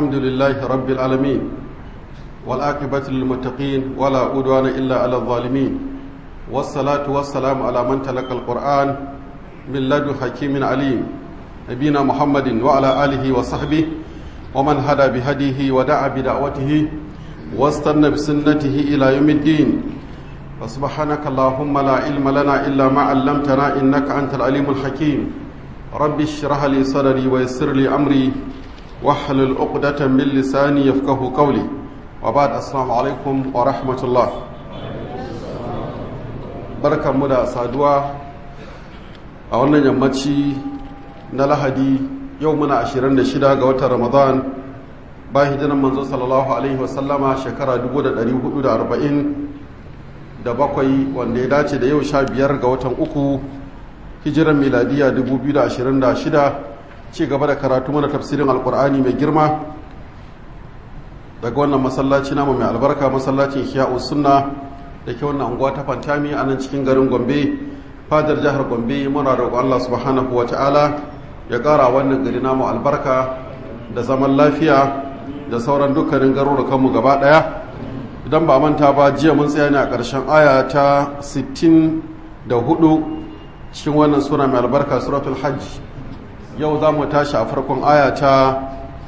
الحمد لله رب العالمين والعاقبة للمتقين ولا عدوان إلا على الظالمين والصلاة والسلام على من تلقى القرآن من لدن حكيم عليم نبينا محمد وعلى آله وصحبه ومن هدى بهديه ودعا بدعوته واستنى بسنته إلى يوم الدين فسبحانك اللهم لا علم لنا إلا ما علمتنا إنك أنت العليم الحكيم رب اشرح لي صدري ويسر لي أمري واحلل عقدة من لساني يفقه قولي وبعد السلام عليكم ورحمة الله بركة مدى سادوا أولا يمتشي نلهدي يومنا عشرين شدا قوة رمضان bayan hijiran manzo sallallahu alaihi wasallama shekara 1440 da bakwai wanda ya dace da yau sha biyar ga watan uku hijiran miladiya 2026 ci gaba da karatu mana tafsirin alkur'ani mai girma daga wannan masallaci namu mai albarka masallacin hiya'u sunna da ke wannan unguwa ta fantami a nan cikin garin gombe fadar jihar gombe muna roƙon allah subhanahu wa ta'ala ya ƙara wannan gari namu albarka da zaman lafiya da sauran dukkanin garurukanmu gaba ɗaya idan ba manta ba jiya mun tsaya ne a ƙarshen aya ta 64 cikin wannan sura mai albarka suratul hajj yau za mu tashi a farkon aya ta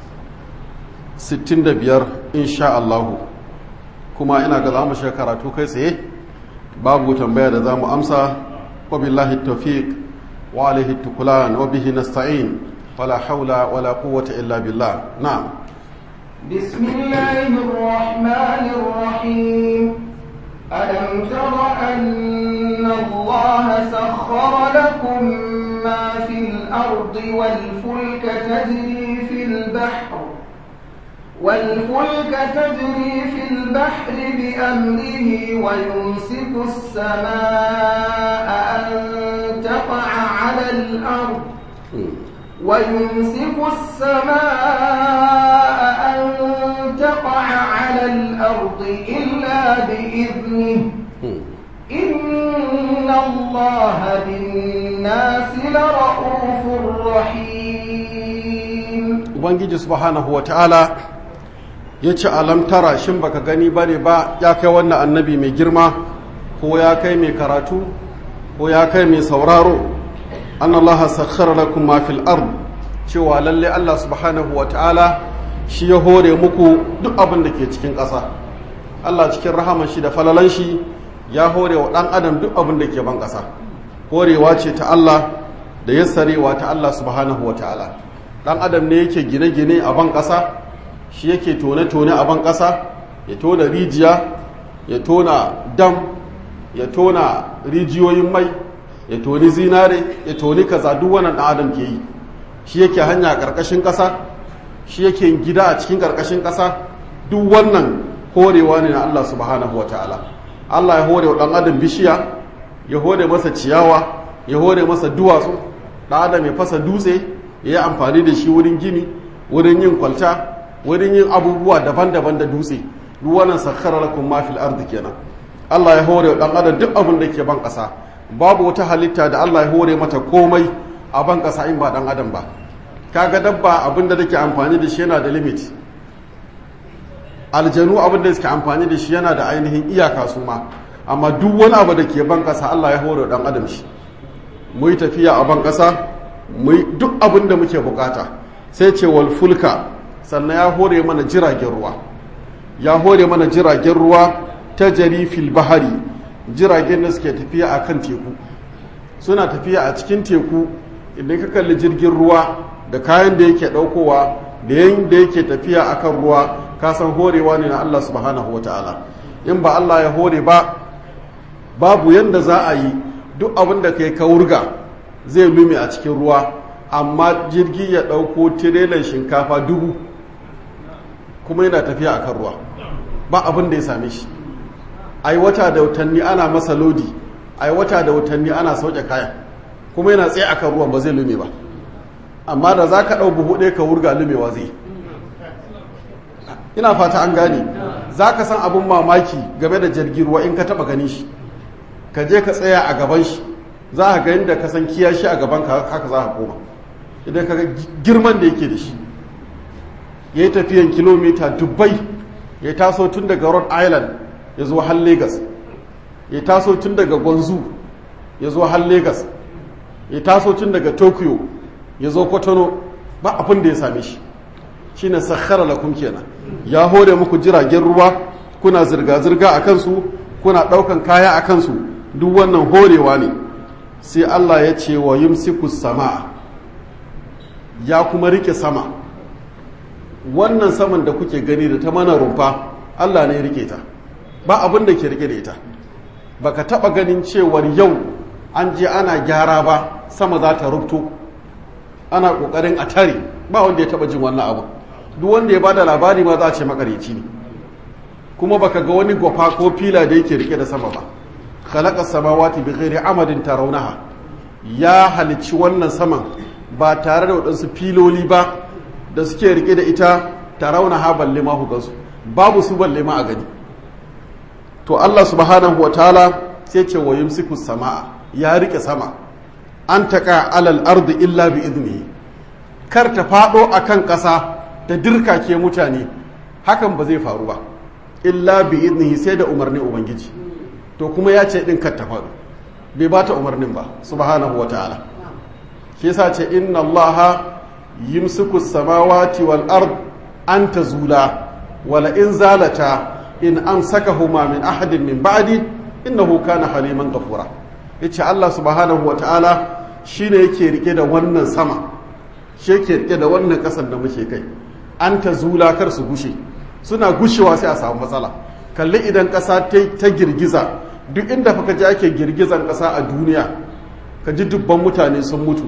65 insha Allahu kuma ina ga za mu shiga karatu kai tsaye babu tambaya da za mu amsa wa billahi tawfiq wa alaihi tukulan wa bihi nasta'in wala haula wala quwwata illa billah na'am بسم الله الرحمن الرحيم ألم تر أن الله سخر لكم ما في الأرض والفلك تجري في البحر والفلك تجري في البحر بأمره ويمسك السماء أن تقع على الأرض ويمسك السماء أن تقع على الأرض إلا بإذنه إن الله بالناس لرؤوف رحيم Ubangiji subhanahu wa ta'ala ya ce alam tara shin baka gani ba ne ba ya kai wannan annabi mai girma ko ya kai mai karatu ko ya kai mai sauraro an Allah sakhara lakum ma fil ard cewa lalle Allah subhanahu wa ta'ala shi ya hore muku duk abin da ke cikin ƙasa Allah cikin rahaman shi da falalan shi ya hore wa ɗan adam duk abin da ke ban ƙasa horewa ce ta Allah da yassarewa ta Allah subhanahu wa ta'ala ɗan adam ne yake gine-gine a ban ƙasa shi yake tone-tone a ban ƙasa ya tona rijiya ya tona dam ya tona rijiyoyin mai ya toni zinare ya toni kaza duk wannan ɗan adam ke yi shi yake hanya a ƙarƙashin ƙasa shi yake gida a cikin ƙarƙashin ƙasa duk wannan horewa ne na Allah subhanahu wata'ala Allah ya hore wa ɗan adam bishiya ya hore masa ciyawa ya hore masa duwatsu ɗan adam ya fasa dutse ya yi amfani da shi wurin gini wurin yin kwalta wurin yin abubuwa daban-daban da dutse duk wannan sakhara lakum ma fil ardi kenan Allah ya hore wa ɗan adam duk abin da ke ban ƙasa babu wata halitta da Allah ya hore mata komai a ban ƙasa in ba ɗan adam ba kaga dabba abin da take amfani da shi yana da limit aljanu abin da suke amfani da shi yana da ainihin iyaka su ma amma duk wani abu da ke ban ƙasa Allah ya hore ɗan adam shi mu yi tafiya a ban ƙasa mu duk abin da muke bukata sai ce wal fulka sannan ya hore mana jiragen ruwa ya hore mana jiragen ruwa ta jari fil bahari jiragen da suke tafiya a kan teku suna tafiya a cikin teku idan ka kalli jirgin ruwa da kayan da yake daukowa da yayin da yake tafiya a kan ruwa ka san horewa ne na Allah subhanahu wa ta'ala in ba Allah ya hore ba babu yanda za a yi duk abin da kai ka wurga zai lume a cikin ruwa amma jirgi ya dauko tirelan shinkafa dubu kuma yana tafiya a kan ruwa ba abin da ya same shi ai wata da watanni ana masa lodi ai wata da watanni ana sauke kaya kuma yana tsaye akan ruwan ba zai lume ba amma da za ka ɗau buhu ɗaya ka wurga lumewa zai ina fata an gane za ka san abin mamaki game da jirgin ruwa in ka taɓa gani shi ka je ka tsaya a gaban shi za a ga yadda ka san kiyashi a gaban ka haka za a koma idan ka ga girman da yake da shi ya yi tafiyan kilomita dubbai ya taso tun daga rhode island ya zo har lagos ya taso tun daga gwanzu ya zo har lagos ya taso tun daga tokyo ya zo kotono ba abin da ya same shi shi ne sakhara lakum kenan ya hore muku jiragen ruwa kuna zirga-zirga a kansu kuna ɗaukan kaya a kansu duk wannan horewa ne sai allah ya ce wa yumsiku sama ya kuma rike sama wannan saman da kuke gani da ta mana rumfa allah ne ya rike ta ba abin da ke rike da ita baka taba ganin cewar yau an je ana gyara ba sama za ta rubto ana kokarin a tare ba wanda ya taba jin wannan abu duk wanda ya bada labari ma za a ce makareci ne kuma baka ga wani gwafa ko fila da yake rike da sama ba khalaqa samawati bi ghairi amadin tarawnaha ya halicci wannan saman ba tare da waɗansu filoli ba da suke rike da ita tarawnaha balle ma ku gansu babu su balle ma a gani to Allah subhanahu wa ta'ala sai ce wa yumsiku samaa ya rike sama an taƙa alal ardi illa bi iznihi kar ta faɗo a kan ƙasa ta dirkake mutane hakan ba zai faru ba illa bi iznihi sai da umarnin ubangiji to kuma ya ce ɗin kar ta faɗo bai ba ta umarnin ba subhanahu wa ta'ala shi yasa ce inna allaha yumsiku samawati wal ard an tazula wala in zalata in amsakahuma min ahadin min ba'di innahu kana haliman ghafura yace Allah subhanahu wataala shine yake rike da wannan sama shi yake rike da wannan kasar da muke kai an ta zula kar su gushe suna gushewa sai a samu matsala kalli idan kasa ta girgiza duk inda fa ji ake girgizan kasa a duniya ka ji dubban mutane sun mutu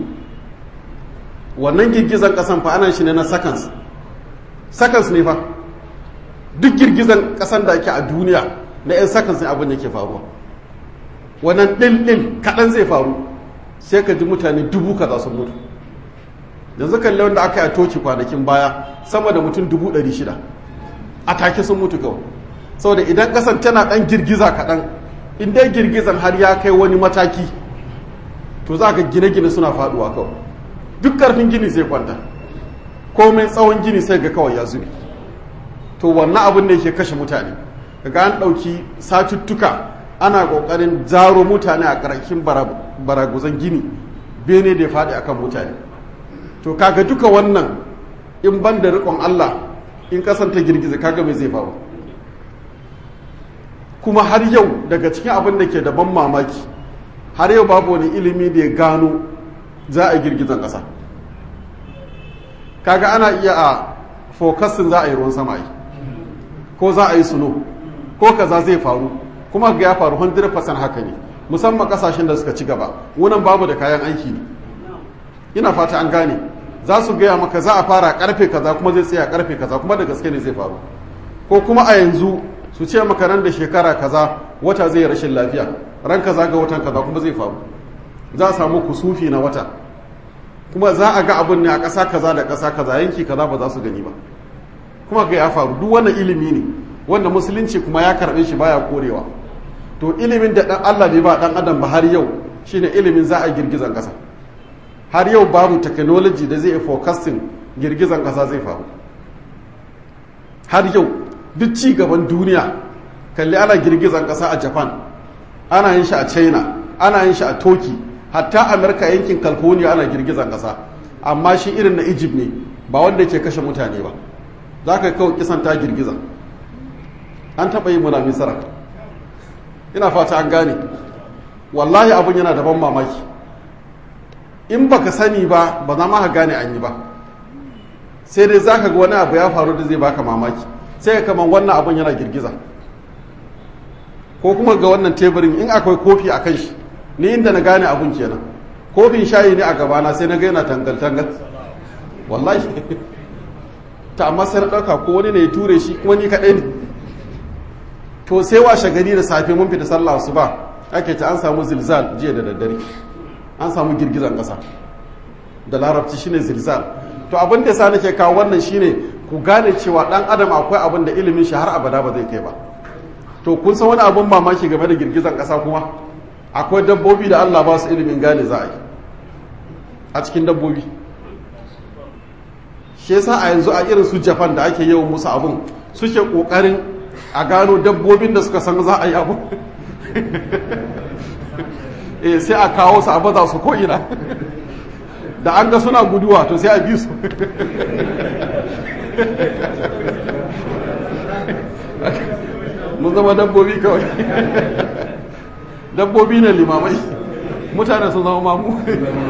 wannan girgizan kasan fa ana shi ne na seconds seconds ne fa duk girgizan kasan da ake a duniya na 'yan seconds ne abin da ke faruwa wannan ɗin kaɗan zai faru sai ka ji mutane dubu kaza sun mutu yanzu kalli wanda aka yi a toki kwanakin baya sama da mutum dubu ɗari shida a take sun mutu kawai saboda idan ƙasan tana ɗan girgiza kaɗan in dai girgizan har ya kai wani mataki to za ka gine-gine suna faɗuwa kawai duk ƙarfin gini zai kwanta komai tsawon gini sai ga kawai ya zube to wannan abin da yake kashe mutane kaga an ɗauki satuttuka ana ƙoƙarin zaro mutane a ƙarshen baraguzan gini bene da ya faɗi akan mutane to kaga duka wannan in ban da riƙon Allah in ƙasan ta girgiza kaga mai zai faru kuma har yau daga cikin abin da ke da ban mamaki har yau babu wani ilimi da ya gano za a girgizan ƙasa kaga ana iya a fokasin za a yi ruwan sama yi ko za a yi suno ko kaza zai faru kuma ga ya faru 100% haka ne musamman kasashen da suka ci gaba wunan babu da kayan aiki ne ina fata an gane za su gaya maka za a fara karfe kaza kuma zai tsaya karfe kaza kuma da gaske ne zai faru ko kuma a yanzu su ce maka nan da shekara kaza wata zai rashin lafiya ran kaza ga watan kaza kuma zai faru za a samu kusufi na wata kuma za a ga abin ne a ƙasa kaza da ƙasa kaza yanki kaza ba za su gani ba kuma ga ya faru duk wannan ilimi ne wanda musulunci kuma ya karɓe shi baya korewa to ilimin da dan Allah bai ba dan adam ba har yau shine ilimin za a girgizan ƙasa har yau babu technology da zai forecasting girgizan ƙasa zai faru har yau duk ci gaban duniya kalli ana girgizan ƙasa a Japan ana yin shi a China ana yin shi a Turkey hatta America yankin California ana girgizan ƙasa amma shi irin na Egypt ne ba wanda ke kashe mutane ba za ka kawo kisan ta girgiza an taɓa yi muna misira ina fata an gane wallahi abin yana da ban mamaki in baka sani ba ba za ma ka gane an yi ba sai dai za ka ga wani abu ya faru da zai baka mamaki sai ka kaman wannan abin yana girgiza ko kuma ga wannan teburin in akwai kofi a kan shi ni inda na gane abin kenan kofin shayi ne a gabana sai na ga yana tangal-tangal wallahi ta amma sai na ɗauka ko wani ne ya ture shi kuma ni kaɗai ne to sai washe gari da safe mun fita sallah su ba ake ta an samu zilzal jiya da daddare an samu girgizan ƙasa da larabci shine zilzal to abin da sa nake kawo wannan shine ku gane cewa dan adam akwai abin da ilimin shi har abada ba zai kai ba to kun san wani abin mamaki game da girgizan ƙasa kuma akwai dabbobi da Allah ba su ilimin gane za a yi a cikin dabbobi shi yasa a yanzu a irin su japan da ake yawan musu abun suke kokarin a gano dabbobin da suka san za a yi abu eh sai a kawo su a baza su ko'ina da an ga suna guduwa to sai a bi su mun zama dabbobi kawai dabbobi ne limamai mutane sun zama mamu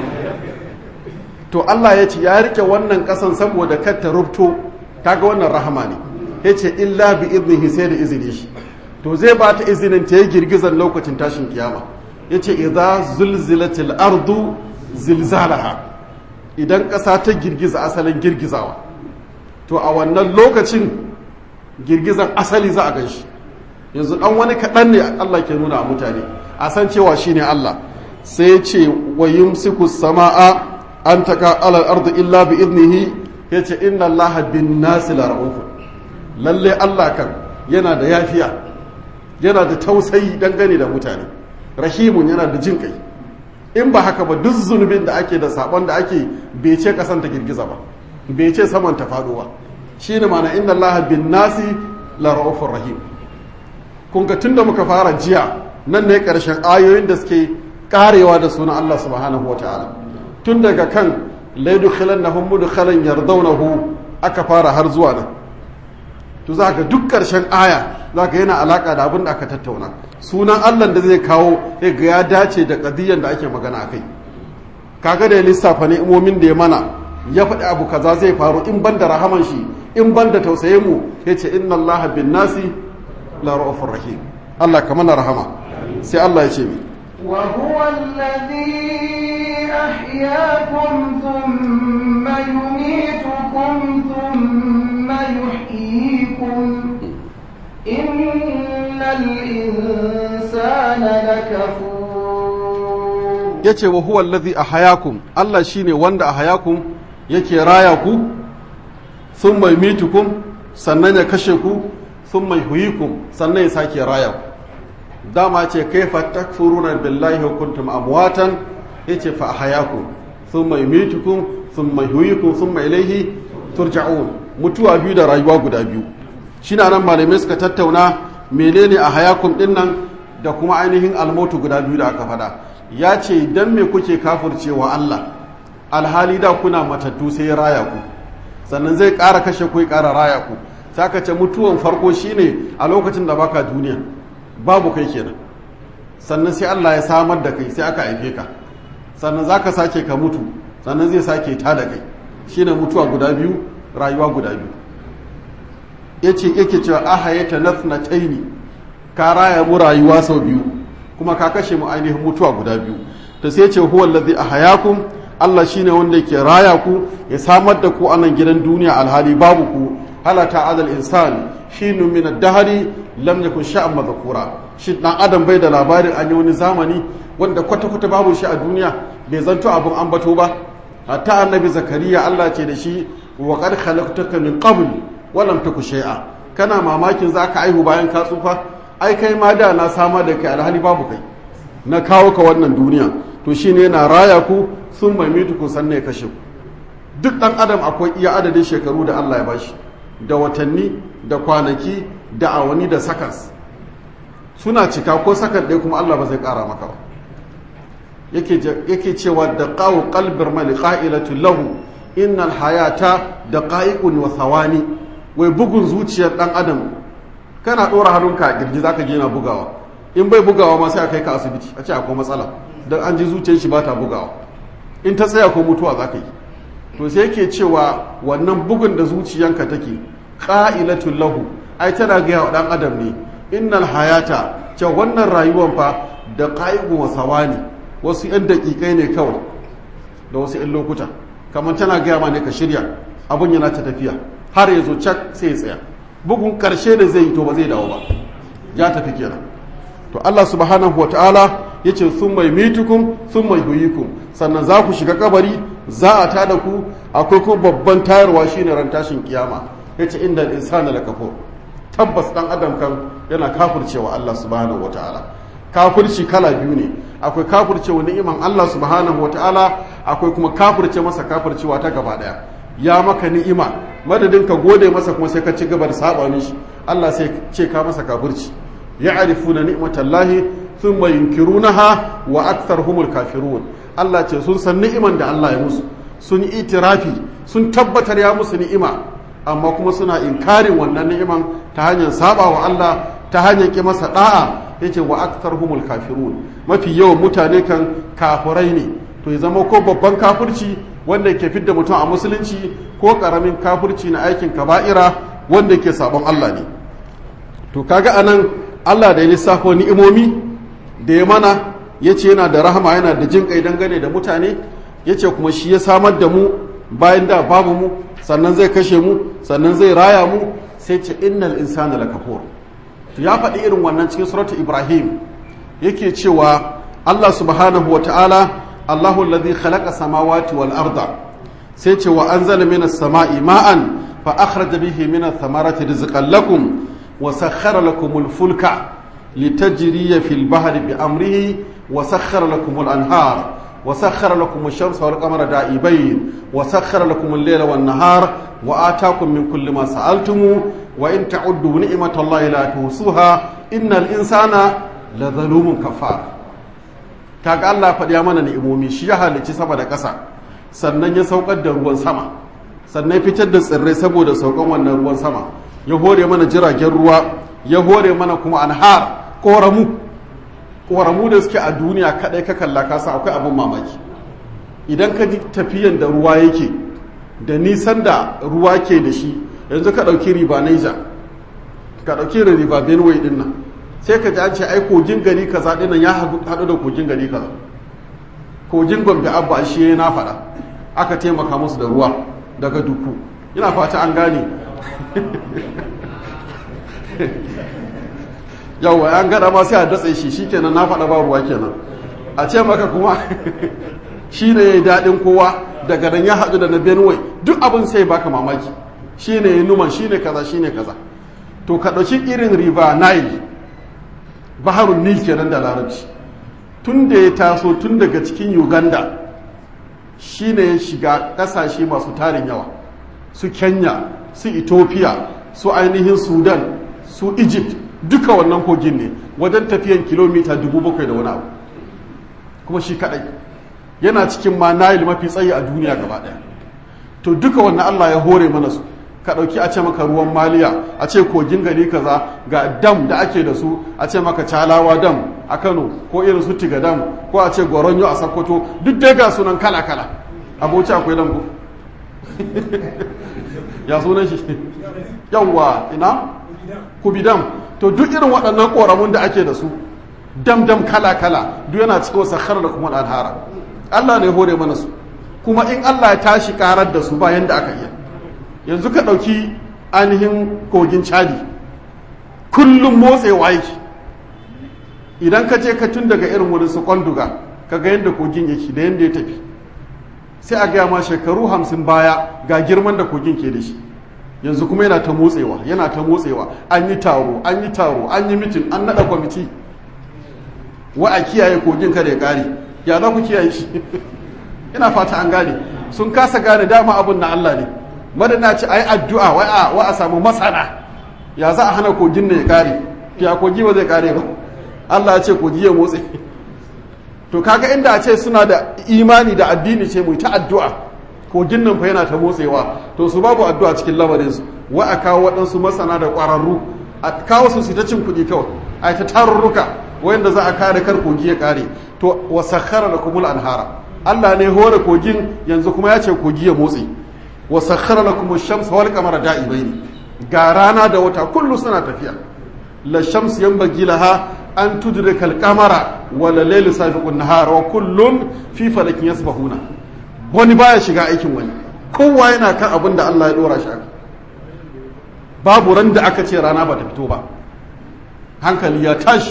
to Allah ya ce ya rike wannan kasan saboda kar ta rubto kaga wannan rahama ne ya ce illa bi iznihi sai da izini shi to zai ba ta izinin ta yi girgizar lokacin tashin kiyama ya ce idza zulzilatil ardu zilzalaha idan ƙasa ta girgiza asalin girgizawa to a wannan lokacin girgizan asali za a gan shi yanzu ɗan wani kaɗan ne Allah ke nuna a mutane a san cewa shi ne Allah sai ce wa yumsiku sama'a an taka alal ardu illa bi idnihi ya ce inna Allah bin nasi la lalle Allah kan yana da yafiya yana da tausayi dangane da mutane rahimun yana da jin kai in ba haka ba duk zunubin da ake da sabon da ake bai ce kasan ta girgiza ba bai ce saman ta faɗo ba shine mana inna allaha bin nasi la ra'ufur rahim kun ga tunda muka fara jiya nan ne karshen ayoyin da suke karewa da sunan Allah subhanahu wataala tun daga kan laidu khilannahum mudkhalan yardawnahu aka fara har zuwa nan to za ka duk ƙarshen aya za ka yana alaƙa da abin da aka tattauna sunan allah da zai kawo ya ga ya dace da ƙadiyyar da ake magana a kai kaga da ya lissafa ni'imomin da ya mana ya faɗi abu kaza zai faru in ban da rahaman shi in ban da tausaye mu ya ce inna allah bin nasi la ra'ufur rahim allah ka mana rahama sai allah ya ce mi وهو الذي أحياكم ثم يميتكم ثم يحييكم إن الإنسان لكفور yace wa huwa allazi ahayakum Allah shine wanda ahayakum yake raya ku thumma yumitukum sannan ya kashe ku thumma yuhyikum sannan ya sake raya ku dama ce kaifa takfuruna billahi wa kuntum amwatan yace fa ahayakum thumma yumitukum thumma yuhyikum thumma ilayhi turja'un mutuwa biyu da rayuwa guda biyu shine nan malamai suka tattauna menene ahayakum din nan da kuma ainihin almotu guda biyu da aka faɗa ya ce dan me kuke kafircewa Allah alhali da kuna matattu sai ya raya ku sannan zai ƙara kashe ku ya ƙara raya ku saka ce mutuwan farko shine a lokacin da baka duniya babu kai kenan sannan sai Allah ya samar da kai sai aka haife ka sannan zaka sake ka mutu sannan zai sake ta da kai shine mutuwa guda biyu rayuwa guda biyu yace yake cewa ahayata nathnataini ka raya mu rayuwa sau biyu kuma ka kashe mu ainihin mutuwa guda biyu to sai ce huwa allazi ahayakum Allah shine wanda yake raya ku ya samar da ku a nan gidan duniya alhali babu ku halata adal insan hinu min ad-dahri lam yakun sha'an madhkura shi dan adam bai da labarin an yi wani zamani wanda kwata kwata babu shi a duniya bai zanto abun ambato ba hatta annabi zakariya Allah ce da shi wa qad khalaqtaka min qabl wa lam taku shay'a kana mamakin zaka aihu bayan ka tsufa ai kai ma da na sama da kai alhali babu kai na kawo ka wannan duniya to shine yana raya ku sun maimitu ku sannan ya kashe ku duk dan adam akwai iya adadin shekaru da Allah ya bashi da watanni da kwanaki da awani da sakas suna cika ko sakan ɗaya kuma Allah ba zai ƙara maka ba yake cewa da qawu qalbir mali qa'ilatu lahu innal hayata da qa'iqun wa thawani wai bugun zuciyar dan adam kana ɗora hannunka a girji zaka je na bugawa in bai bugawa ma sai a kai ka asibiti a ce akwai matsala don an ji zuciyar shi ba ta bugawa in ta tsaya ko mutuwa za ka yi to sai yake cewa wannan bugun da zuciyanka take ƙa'ilatun lahu ai tana gaya wa ɗan adam ne innal hayata ce wannan rayuwan fa da ƙa'igun wasawa ne wasu 'yan daƙiƙai ne kawai da wasu 'yan lokuta kamar tana gaya ma ne ka shirya abun yana ta tafiya har ya zo cak sai ya tsaya bugun ƙarshe da zai yi to ba zai dawo ba ya tafi kenan to Allah subhanahu wataala yace sun mai mitukum sun mai huyikum sannan za ku shiga kabari za a tada ku akwai ko babban tayarwa shine ran tashin kiyama yace inda insana la kafur tabbas dan adam kan yana kafircewa Allah subhanahu wataala kafirci kala biyu ne akwai kafircewa ni'iman Allah subhanahu wataala akwai kuma kafirce masa kafircewa ta gaba daya ya maka ni'ima madadin ka gode masa kuma sai ka ci gaba da saba mishi Allah sai ce ka masa kafirci ya'rifuna ni'matallahi thumma yunkirunaha wa aktharuhumul kafirun Allah ce sun san ni'iman da Allah ya musu sun yi itirafi sun tabbatar ya musu ni'ima amma kuma suna inkarin wannan ni'iman ta hanyar saba wa Allah ta hanyar ki masa da'a yace wa aktharuhumul kafirun mafi yawan mutane kan kafirai ne to ya zama ko babban kafirci wanda ke fidda mutum a musulunci ko karamin kafirci na aikin kaba'ira wanda ke sabon Allah ne to kaga anan Allah da ya lissafo ni'imomi da ya mana ya ce yana da rahama yana da jin kai dangane da mutane ya ce kuma shi ya samar da mu bayan da babu mu sannan zai kashe mu sannan zai raya mu sai ce innal insana lakafur to ya faɗi irin wannan cikin suratu ibrahim yake cewa Allah subhanahu wa ta'ala Allahu alladhi khalaqa samawati wal arda sai ce wa anzala minas sama'i ma'an fa akhraja bihi minas thamarati rizqan lakum wa sakhkhara lakumul fulka litajriya fil bahri bi amrihi wa sakhkhara lakumul anhar wa sakhkhara lakum ash-shamsa wal qamara da'ibayn wa sakhkhara lakum al-layla wan nahar wa ataakum min kulli ma sa'altum wa in ta'uddu ni'matallahi la tuhsuha innal insana la zalumun kafar kaga Allah faɗi ya mana ni'imomi shi ya halicci sama da ƙasa sannan ya saukar da ruwan sama sannan fitar da tsirrai saboda saukan wannan ruwan sama ya hore mana jiragen ruwa ya hore mana kuma anhar koramu koramu da suke a duniya kadai ka kalla ka san akwai abin mamaki idan ka ji tafiyan da ruwa yake da nisan da ruwa ke da shi yanzu ka ɗauki riba Niger ka ɗauki riba Benue din nan sai ka ji an ce ai kogin gari kaza dinnan ya haɗu da kogin gari kaza kogin gombe abba shi na faɗa aka taimaka musu da ruwa daga duku ina fata an gane yawwa an gada ma sai a datse shi shikenan na faɗa ba ruwa kenan a ce maka kuma shi ne ya yi daɗin kowa daga nan ya haɗu da na benue duk abin sai baka mamaki shi ne ya numan shi ne kaza shi ne kaza to ka ɗauki irin riba nile baharun nil kenan da larabci tun da ya taso tun daga cikin uganda shi ne ya shiga ƙasashe masu tarin yawa su kenya su ethiopia su ainihin sudan su egypt duka wannan kogin ne wajen tafiyan kilomita 7,000 da wani abu kuma shi kadai yana cikin ma nile mafi tsayi a duniya gaba daya to duka wannan allah ya hore mana su ka ɗauki a ce maka ruwan maliya a ce kogin gari kaza ga dam da ake da su a ce maka calawa dam a kano ko irin su tiga dam ko a ce goronyo a sakkwato duk dai ga sunan kala kala aboci akwai dam ko ya sunan shi yawwa ina kubidam to duk irin waɗannan ƙoramun da ake da su dam dam kala kala duk yana cikin sakhar da kuma alhara Allah ne hore mana su kuma in Allah ya tashi karar da su ba yanda aka iya yanzu ka ɗauki ainihin kogin chadi kullum motsewa yake idan ka je ka tun daga irin wurin su kwanduga ka ga yadda kogin yake da yadda ya tafi sai a gaya ma shekaru hamsin baya ga girman da kogin ke da shi yanzu kuma yana ta motsewa yana ta motsewa an yi taro an yi taro an yi mitin an naɗa kwamiti wa a kiyaye kogin kada ya ƙare ya za ku kiyaye shi ina fata an gane sun kasa gane dama abun na Allah ne madana ce ai addu'a wa a samu masana ya za a hana kogin ne ya kare ya kogi ba zai kare ba Allah ya ce kogi ya motsi to kaga inda a ce suna da imani da addini ce mu ta addu'a kogin nan fa yana ta motsewa to su babu addu'a cikin lamarin su wa a kawo waɗansu masana da ƙwararru a kawo su su ta cin kuɗi kawai a ta tarurruka wanda za a kare kar kogi ya kare to wa sakhara lakumul anhara Allah ne hore kogin yanzu kuma ya ce kogi ya motsi wa sakhara lakum ash-shamsa wal qamara da'ibaini ga rana da wata kullu suna tafiya la shams yanbaghi laha an tudrika al-qamara wa la laylu sabiqu an-nahar wa kullun fi falakin yasbahuna wani baya shiga aikin wani kowa yana kan abin da Allah ya dora shi babu ran da aka ce rana ba ta fito ba hankali ya tashi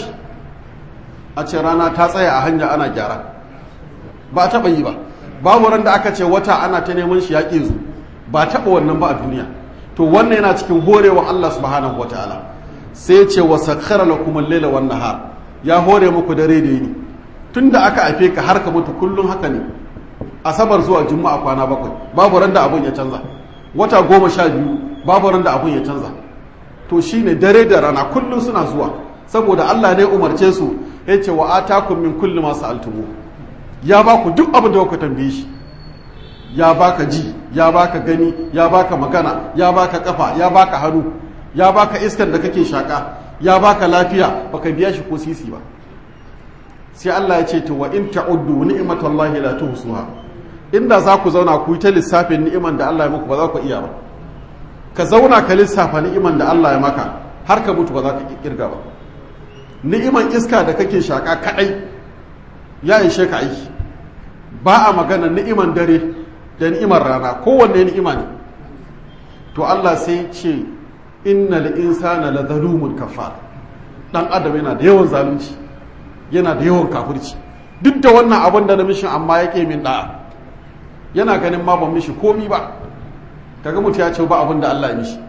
a ce rana ta tsaya a hanya ana gyara ba a taɓa yi ba babu ran da aka ce wata ana ta neman shi ya ƙi zu ba taɓa wannan ba a duniya to wannan yana cikin horewa Allah subhanahu wataala sai ce wa sakhara lakum al-laila wan nahar ya hore muku dare da yini tunda aka haife ka har ka mutu kullun haka ne asabar zuwa juma'a kwana bakwai babu ran da abun ya canza wata goma sha biyu babu ran da abun ya canza to shine dare da rana kullum suna zuwa saboda Allah ne umarce su ya ce wa atakum min kulli ma sa'altumu ya ba ku duk abin da kuka tambaye shi ya baka ji ya baka gani ya baka magana ya baka kafa ya baka hannu ya baka iskar da kake shaka ya baka lafiya baka biya shi ko sisi ba sai Allah ya ce to wa in ta'uddu ni'matallahi la tuhsuha inda za ku zauna ku yi ta lissafin ni'iman da Allah ya muku ba za ku iya ba ka zauna ka lissafa ni'iman da Allah ya maka har ka mutu ba za ka kirga ba ni'iman iska da kake shaka kadai ya ishe ka aiki ba a magana ni'iman dare da ni'imar rana kowanne ni'ima ne to Allah sai ce innal insana la zalumun kafar dan adam yana da yawan zalunci yana da yawan kafirci duk da wannan abin da na mishin amma yake min da'a yana ganin ma ban mishi komi ba kaga mutu ya ce ba abin da Allah ya mishi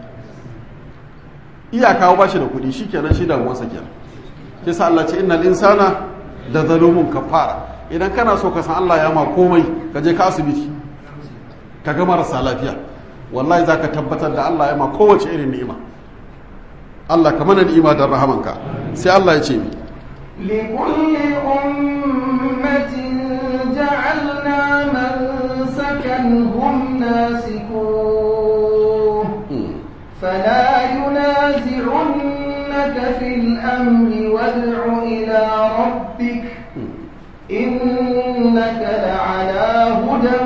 iyaka ba shi da kuɗi shikenan shi damuwarsa kenan kisa Allah ce innal insana da zalumun kafara idan kana so ka san Allah ya ma komai ka je ka asibiti ka ga marasa lafiya wallahi zaka tabbatar da Allah ya ma kowace irin ni'ima Allah ka mana ni'ima da rahamanka sai Allah ya ce mi لكل أمة جعلنا منسكا هم ناسكوه فلا ينازعنك في الأمر وادع إلى ربك إنك لعلى هدى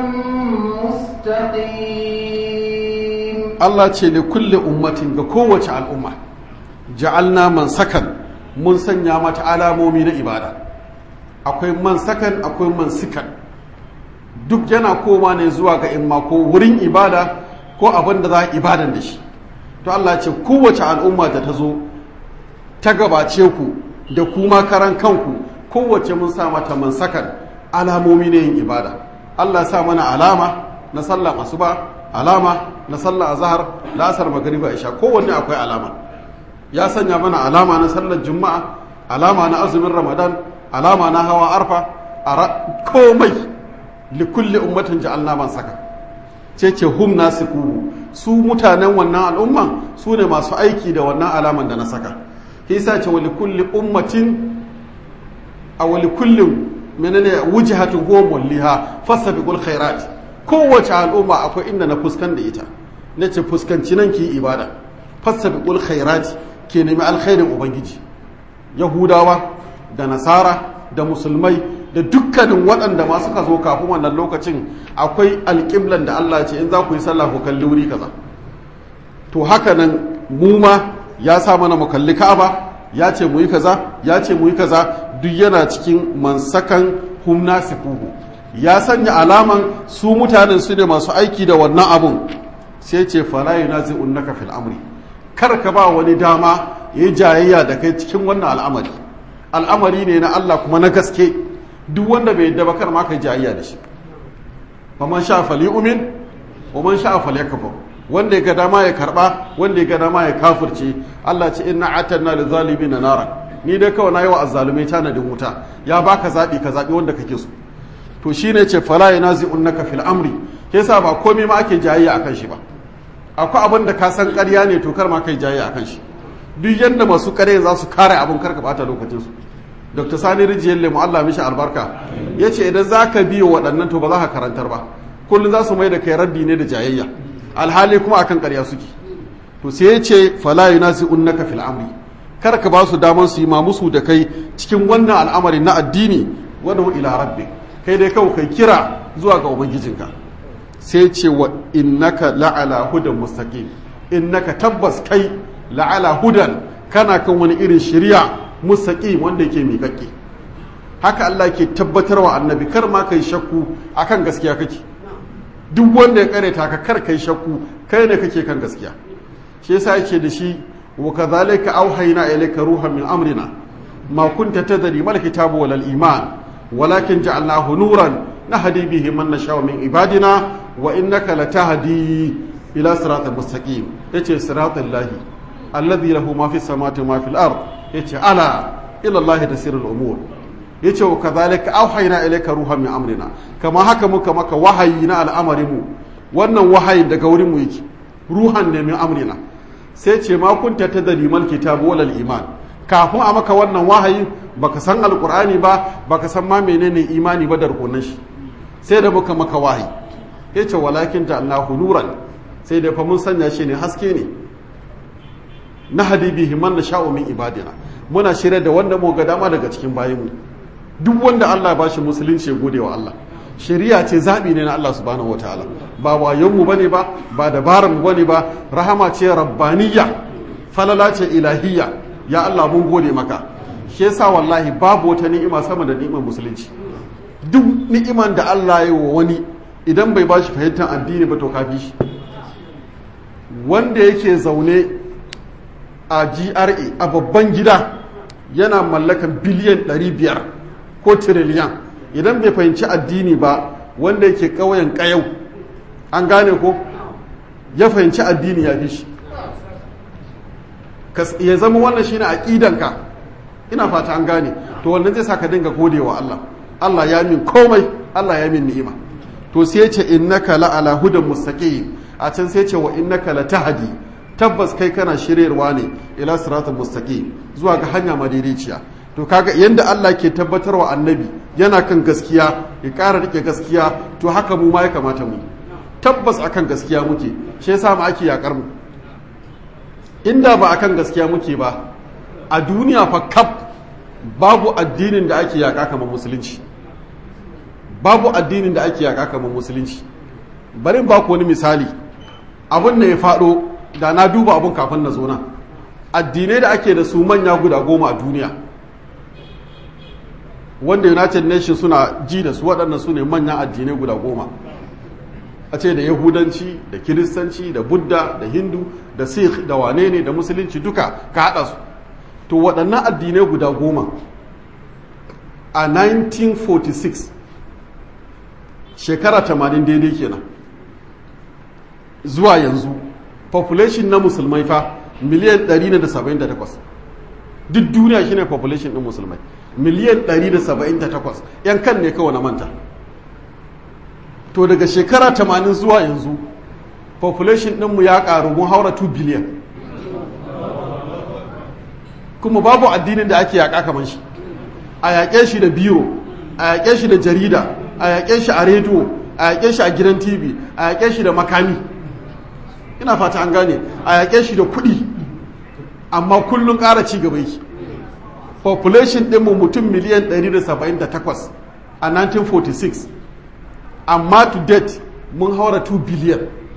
مستقيم Allah ce li kulli ummatin ga kowace al'umma ja'alna man sakan mun sanya mata alamomi na ibada akwai man sakan akwai man sikan duk yana koma ne zuwa ga imma ko wurin ibada ko abin da za a ibadan da shi to Allah ce kowace al'umma da ta zo ta gabace ku da kuma karan kanku kowace mun sa mata man sakan alamomi ne yin ibada Allah sa mana alama na sallar asuba alama na sallar azhar la'asar magriba isha kowanne akwai alama ya sanya mana alama na sallar juma'a alama na azumin ramadan alama na hawa arfa a komai likulli ummatin ja'alna man saka ce ce hum nasiku su mutanen wannan al'umman su ne masu aiki da wannan alaman da na saka hisa ce wali kulli ummatin a wali kullum menene wujhatun huwa mulliha fasabiqul khairat kowace al'umma akwai inda na fuskan da ita nace fuskanci nan ki ibada fasabiqul khairat ke nemi alkhairin ubangiji yahudawa da nasara da musulmai da dukkanin waɗanda ma suka zo kafin wannan lokacin akwai alƙiblan da Allah ce in za ku yi sallah ku kalli wuri kaza to haka nan mu ma ya sa mana mu kalli Ka'aba ya ce mu yi kaza ya ce mu yi kaza duk yana cikin mansakan hum nasifuhu ya sanya alaman su mutanen su ne masu aiki da wannan abun sai ce fala yunazi'unnaka fil amri kar ka ba wani dama yayi jayayya da kai cikin wannan al'amari al'amari ne na Allah kuma na gaske duk wanda bai yadda ba kar ma kai jayayya da shi fa man sha fali umin wa man sha fali yakfur wanda ya ga dama ya karba wanda ya ga dama ya kafirce Allah ce inna atanna lil zalimin nara ni dai kawai nayi wa azzalumai tanadin wuta ya baka zabi ka zabi wanda kake so to shine ce fala yanazi'unnaka fil amri yasa ba komai ma ake jayayya akan shi ba akwai abin da ka san ƙarya ne to kar ma kai jayayya akan shi duk yanda masu ƙarya za su kare abin karka bata lokacin su dr sani rijiyar lemu allah mishi albarka ya ce idan za ka biyo waɗannan to ba za ka karantar ba kullum za su mai da kai raddi ne da jayayya alhali kuma akan ƙarya suke to sai ya ce fala yunasi unnaka fil amri kar ka ba su daman su yi ma musu da kai cikin wannan al'amari na addini wadu ila rabbi kai dai kawai kai kira zuwa ga ubangijinka sai ce wa innaka la'ala hudan mustaqim innaka tabbas kai la'ala hudan kana kan wani irin shari'a mustaqim wanda yake miƙaƙƙe haka Allah ke tabbatarwa annabi kar ma kai shakku akan gaskiya kake duk wanda ya kareta ka kar kai shakku kai ne kake kan gaskiya shi yasa yake da shi wa kadhalika auhayna ilayka ruhan min amrina ma kunta tadri mal kitabu wal iman walakin ja'alnahu nuran nahdi bihi man nasha'u min ibadina wa innaka latahdi ila siratal mustaqim yace siratal lahi alladhi lahu ma fis samawati wa ma fil ard yace ala ila Allah tasirul umur yace wa kadhalika auhayna ilayka ruhan min amrina kama haka muka maka wahayi na al'amarin mu wannan wahayi daga wurin mu yake ruhan ne min amrina sai ce ma kunta tadri mal kitabu wal iman kafin a maka wannan wahayi baka san alqur'ani ba baka san ma menene imani ba da rukunin shi sai da muka maka wahayi yace walakin ja'alnahu nuran sai da fa mun sanya shi ne haske ne na hadibihi man nasha'u min ibadina muna shirya da wanda mu ga dama daga cikin bayinmu duk wanda Allah ya bashi musulunci ya gode wa Allah shari'a ce zabi ne na Allah subhanahu wataala ba wayon mu bane ba ba dabaran mu bane ba rahama ce rabbaniyya falala ce ilahiyya ya Allah mun gode maka shi yasa wallahi babu wata ni'ima sama da ni'imar musulunci duk ni'iman da Allah ya yi wa wani idan bai bashi fahimtar addini ba to kafi shi wanda yake zaune a GRA a babban gida yana mallakan biliyan 500 ko tiriliyan idan bai fahimci addini ba wanda yake ƙauyen ƙayau an gane ko ya fahimci addini ya fi shi ya zama wannan shine aqidanka ina fata an gane to wannan zai saka dinga godewa Allah Allah ya min komai Allah ya min ni'ima to sai ya ce innaka la ala hudan mustaqim a can sai ya ce wa innaka la tahdi tabbas kai kana shiryarwa ne ila siratal mustaqim zuwa ga hanya madaidaiciya to kaga yanda Allah ke tabbatar wa annabi yana kan gaskiya ya ƙara rike gaskiya to haka mu ma ya kamata mu tabbas akan gaskiya muke shi yasa mu ake yakar mu inda ba akan gaskiya muke ba a duniya fa kaf babu addinin da ake yaka kamar musulunci babu addinin da ake yaka kamar musulunci bari ba ku wani misali abin da ya faɗo da na duba abin kafin na zo nan addinai da ake da su manya guda goma a duniya wanda united nations suna ji da su waɗannan su ne manyan addinai guda goma a ce da yahudanci da kiristanci da buddha da hindu da sikh da wane ne da musulunci duka ka haɗa su to waɗannan addinai guda goma a 1946 shekara 80 daidai kenan zuwa yanzu population na musulmai fa miliyan 178 duk duniya shine population ɗin musulmai miliyan 178 yan kan ne kawai na manta to daga shekara 80 zuwa yanzu population ɗinmu ya ƙaru mun haura 2 biliyan kuma babu addinin da ake yaƙa kamar shi a yaƙe shi da biro a yaƙe shi da jarida a yaƙe shi a rediyo a yaƙe shi a gidan tv a yaƙe shi da makami ina fata an gane a yaƙe shi da kuɗi amma kullum ƙara ci gaba yake population ɗinmu mutum miliyan 178 a 1946 amma to date mun haura 2 biliyan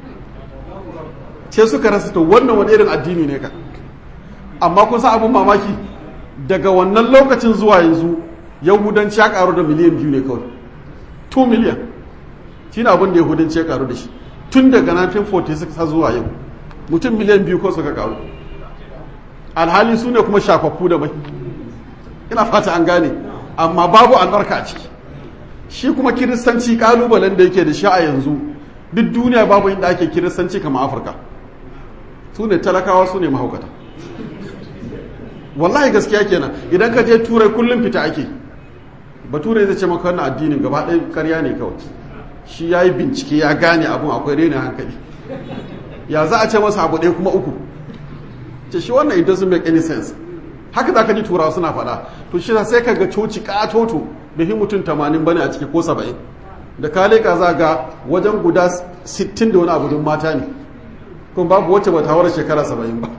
ce suka rasa to wannan wani irin addini ne ka amma kun sa abin mamaki daga wannan lokacin zuwa yanzu yahudanci ya karu da miliyan biyu ne kawai 2 miliyan shi ne abin da yahudanci ya karu da shi tun daga 1946 har zuwa yau mutum miliyan biyu ko suka karu alhali su ne kuma shafaffu da mai ina fata an gane amma babu albarka a ciki shi kuma kiristanci kalubalen da yake da shi a yanzu duk duniya babu inda ake kiristanci kama afirka su ne talakawa su ne mahaukata wallahi gaskiya kenan idan ka je turai kullum fita ake bature zai ce maka wannan addinin gaba ɗaya karya ne kawai shi ya yi bincike ya gane abun akwai renin hankali ya za a ce masa abu ɗaya kuma uku ce shi wannan it doesn't make any sense haka za ka ji turawa suna faɗa to shi sai ka ga coci ƙatoto da hi mutum tamanin bane a ciki ko saba'in da ka leƙa za ga wajen guda sittin da wani abu don mata ne kuma babu wacce ba ta hawar shekara saba'in ba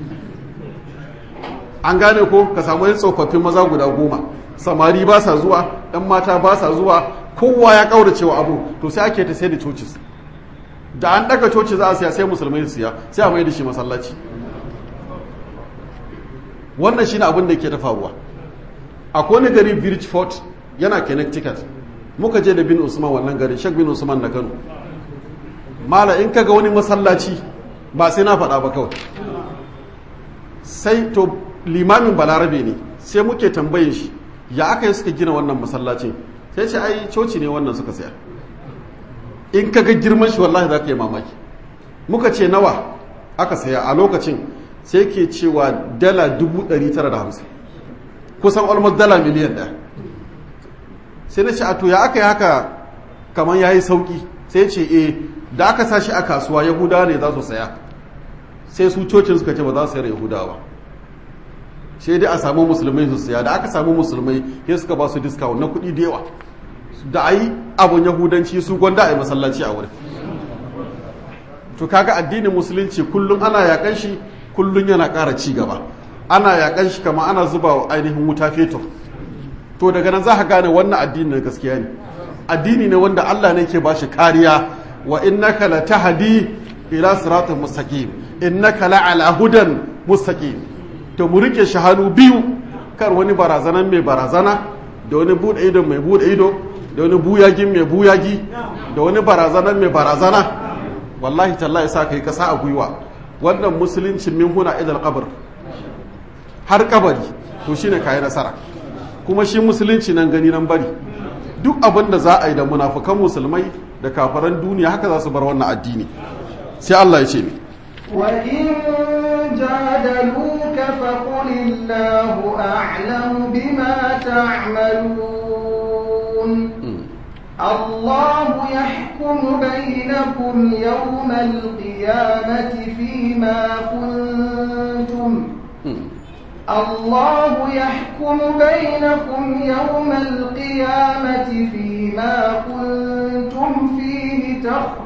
an gane ko ka samu yin tsofaffin maza guda goma samari ba sa zuwa ɗan mata ba sa zuwa kowa ya ƙaurace wa abu to sai ake ta sai da cocis da an ɗaga coci za a siya sai musulmai su siya sai a mai da shi masallaci wannan shine abin da ke ta faruwa akwai wani gari bridgeport yana connecticut muka je da bin usman wannan garin shek bin usman na kano mala in kaga wani masallaci ba sai na faɗa ba kawai sai to limamin balarabe ne sai muke tambayin shi ya aka yi suka gina wannan masallacin sai ce ai coci ne wannan suka saya in kaga girman shi wallahi za ka yi mamaki muka ce nawa aka saya a lokacin sai ke cewa dala 950 kusan almost dala miliyan ɗaya sai na ce a to ya aka yi haka kamar ya yi sauki sai ce e da aka sa shi a kasuwa yahudawa ne za su saya sai su cocin suka ce ba za su sayar yahudawa sai dai a samu musulmai su saya da aka samu musulmai sai suka ba su discount na kuɗi da yawa da a yi abun yahudanci su gwanda a yi masallaci a wurin to kaga addinin musulunci kullum ana yakan shi kullum yana ƙara ci gaba ana yakan shi kama ana zuba wa ainihin wuta fetur to daga nan za ka gane wannan addini na gaskiya ne addini ne wanda Allah ne ke bashi kariya wa innaka la tahdi ila siratal mustaqim innaka la ala hudan mustaqim to mu rike shi hannu biyu kar wani barazanan mai barazana da wani bude ido mai bude ido da wani buyagin mai buyagi da wani barazanan mai barazana wallahi tallahi sa kai kasa a gwiwa wannan musulunci min huna idal qabr har kabari to shine kai nasara kuma shi musulunci nan gani nan bari duk abin da za a yi da munafukan musulmai da kafaran duniya haka za su bar wannan addini sai Allah ya ce mi وإن جادلوك فقل الله أعلم بما تعملون الله يحكم بينكم يوم القيامة فيما كنتم الله يحكم بينكم يوم القيامة فيما كنتم فيه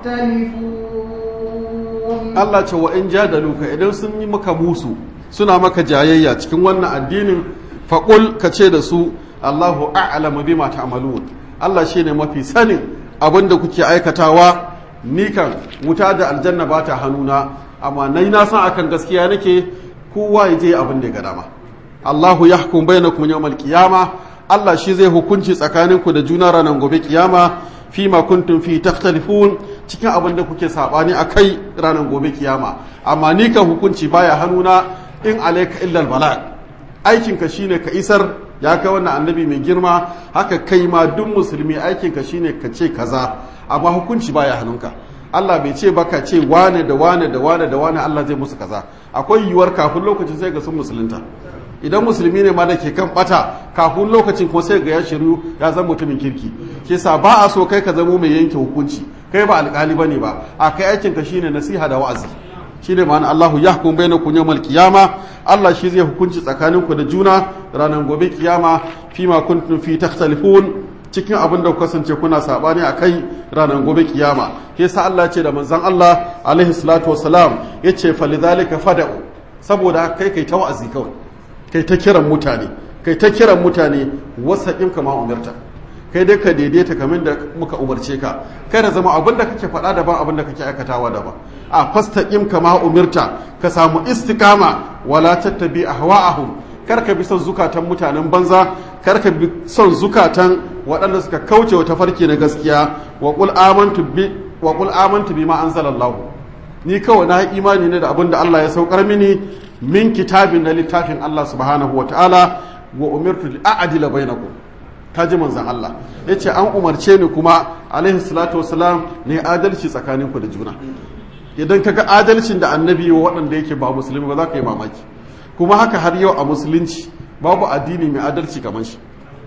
تختلفون Allah ce wa in jadaluka idan sun yi maka musu suna maka jayayya cikin wannan addinin faƙul ka ce da su Allahu a'lamu bima ta'malun Allah shine mafi sanin abin da kuke aikatawa ni kan wuta da aljanna ba ta hannuna amma nai na san akan gaskiya nake kowa ya je abin da ya ga dama Allahu yahkum bainakum yawmal qiyama Allah shi zai hukunci tsakaninku da juna ranar gobe kiyama fi ma kuntum fi takhtalifun cikin abin da kuke sabani akai ranar gobe kiyama amma ni kan hukunci baya hannuna in alayka illa albalag aikin ka shine ka isar ya kai wannan annabi mai girma haka kai ma duk musulmi aikin ka shine ka ce kaza amma hukunci baya hannunka Allah bai ce baka ce wane da wane da wane da wane Allah zai musu kaza akwai yiwuwar kafin lokacin sai ga sun musulunta idan musulmi ne ma da ke kan bata kafin lokacin ko sai ga ya shiru ya zama mutumin kirki ke sa ba a so kai ka zamo mai yanke hukunci kai ba alkali bane ba a kai aikin ka shine nasiha da wa'azi shine ma'ana Allahu yahkum bainakum yawmal qiyama Allah shi zai hukunci tsakaninku da juna ranar gobe kiyama fima kuntum fi takhtalifun cikin abin da kasance kuna sabani a kai ranar gobe kiyama ke sa Allah ce da manzon Allah alaihi salatu wasalam yace falidhalika fada'u saboda kai kai ta wa'azi kawai kai ta kiran mutane kai ta kiran mutane wasaqin kama umarta kai dai ka daidaita kamar da muka umarce ka kai da zama abin da kake faɗa daban abin da kake aikatawa daban a fastaqim kama umirta ka samu istikama wala tattabi ahwa'ahum kar ka bi son zukatan mutanen banza kar ka bi son zukatan waɗanda suka kauce wa tafarki na gaskiya wa qul amantu bi wa qul amantu bima anzalallahu ni kawai na imani ne da abin da Allah ya saukar mini min kitabin na littafin Allah subhanahu wa ta'ala wa umirtu li a'dila bainakum kaji manzon Allah yace an umarce ni kuma alaihi salatu wassalam ne adalci tsakaninku da juna idan kaga adalcin da annabi wa waɗanda yake ba musulmi ba za ka yi mamaki kuma haka har yau a musulunci babu addini mai adalci kamar shi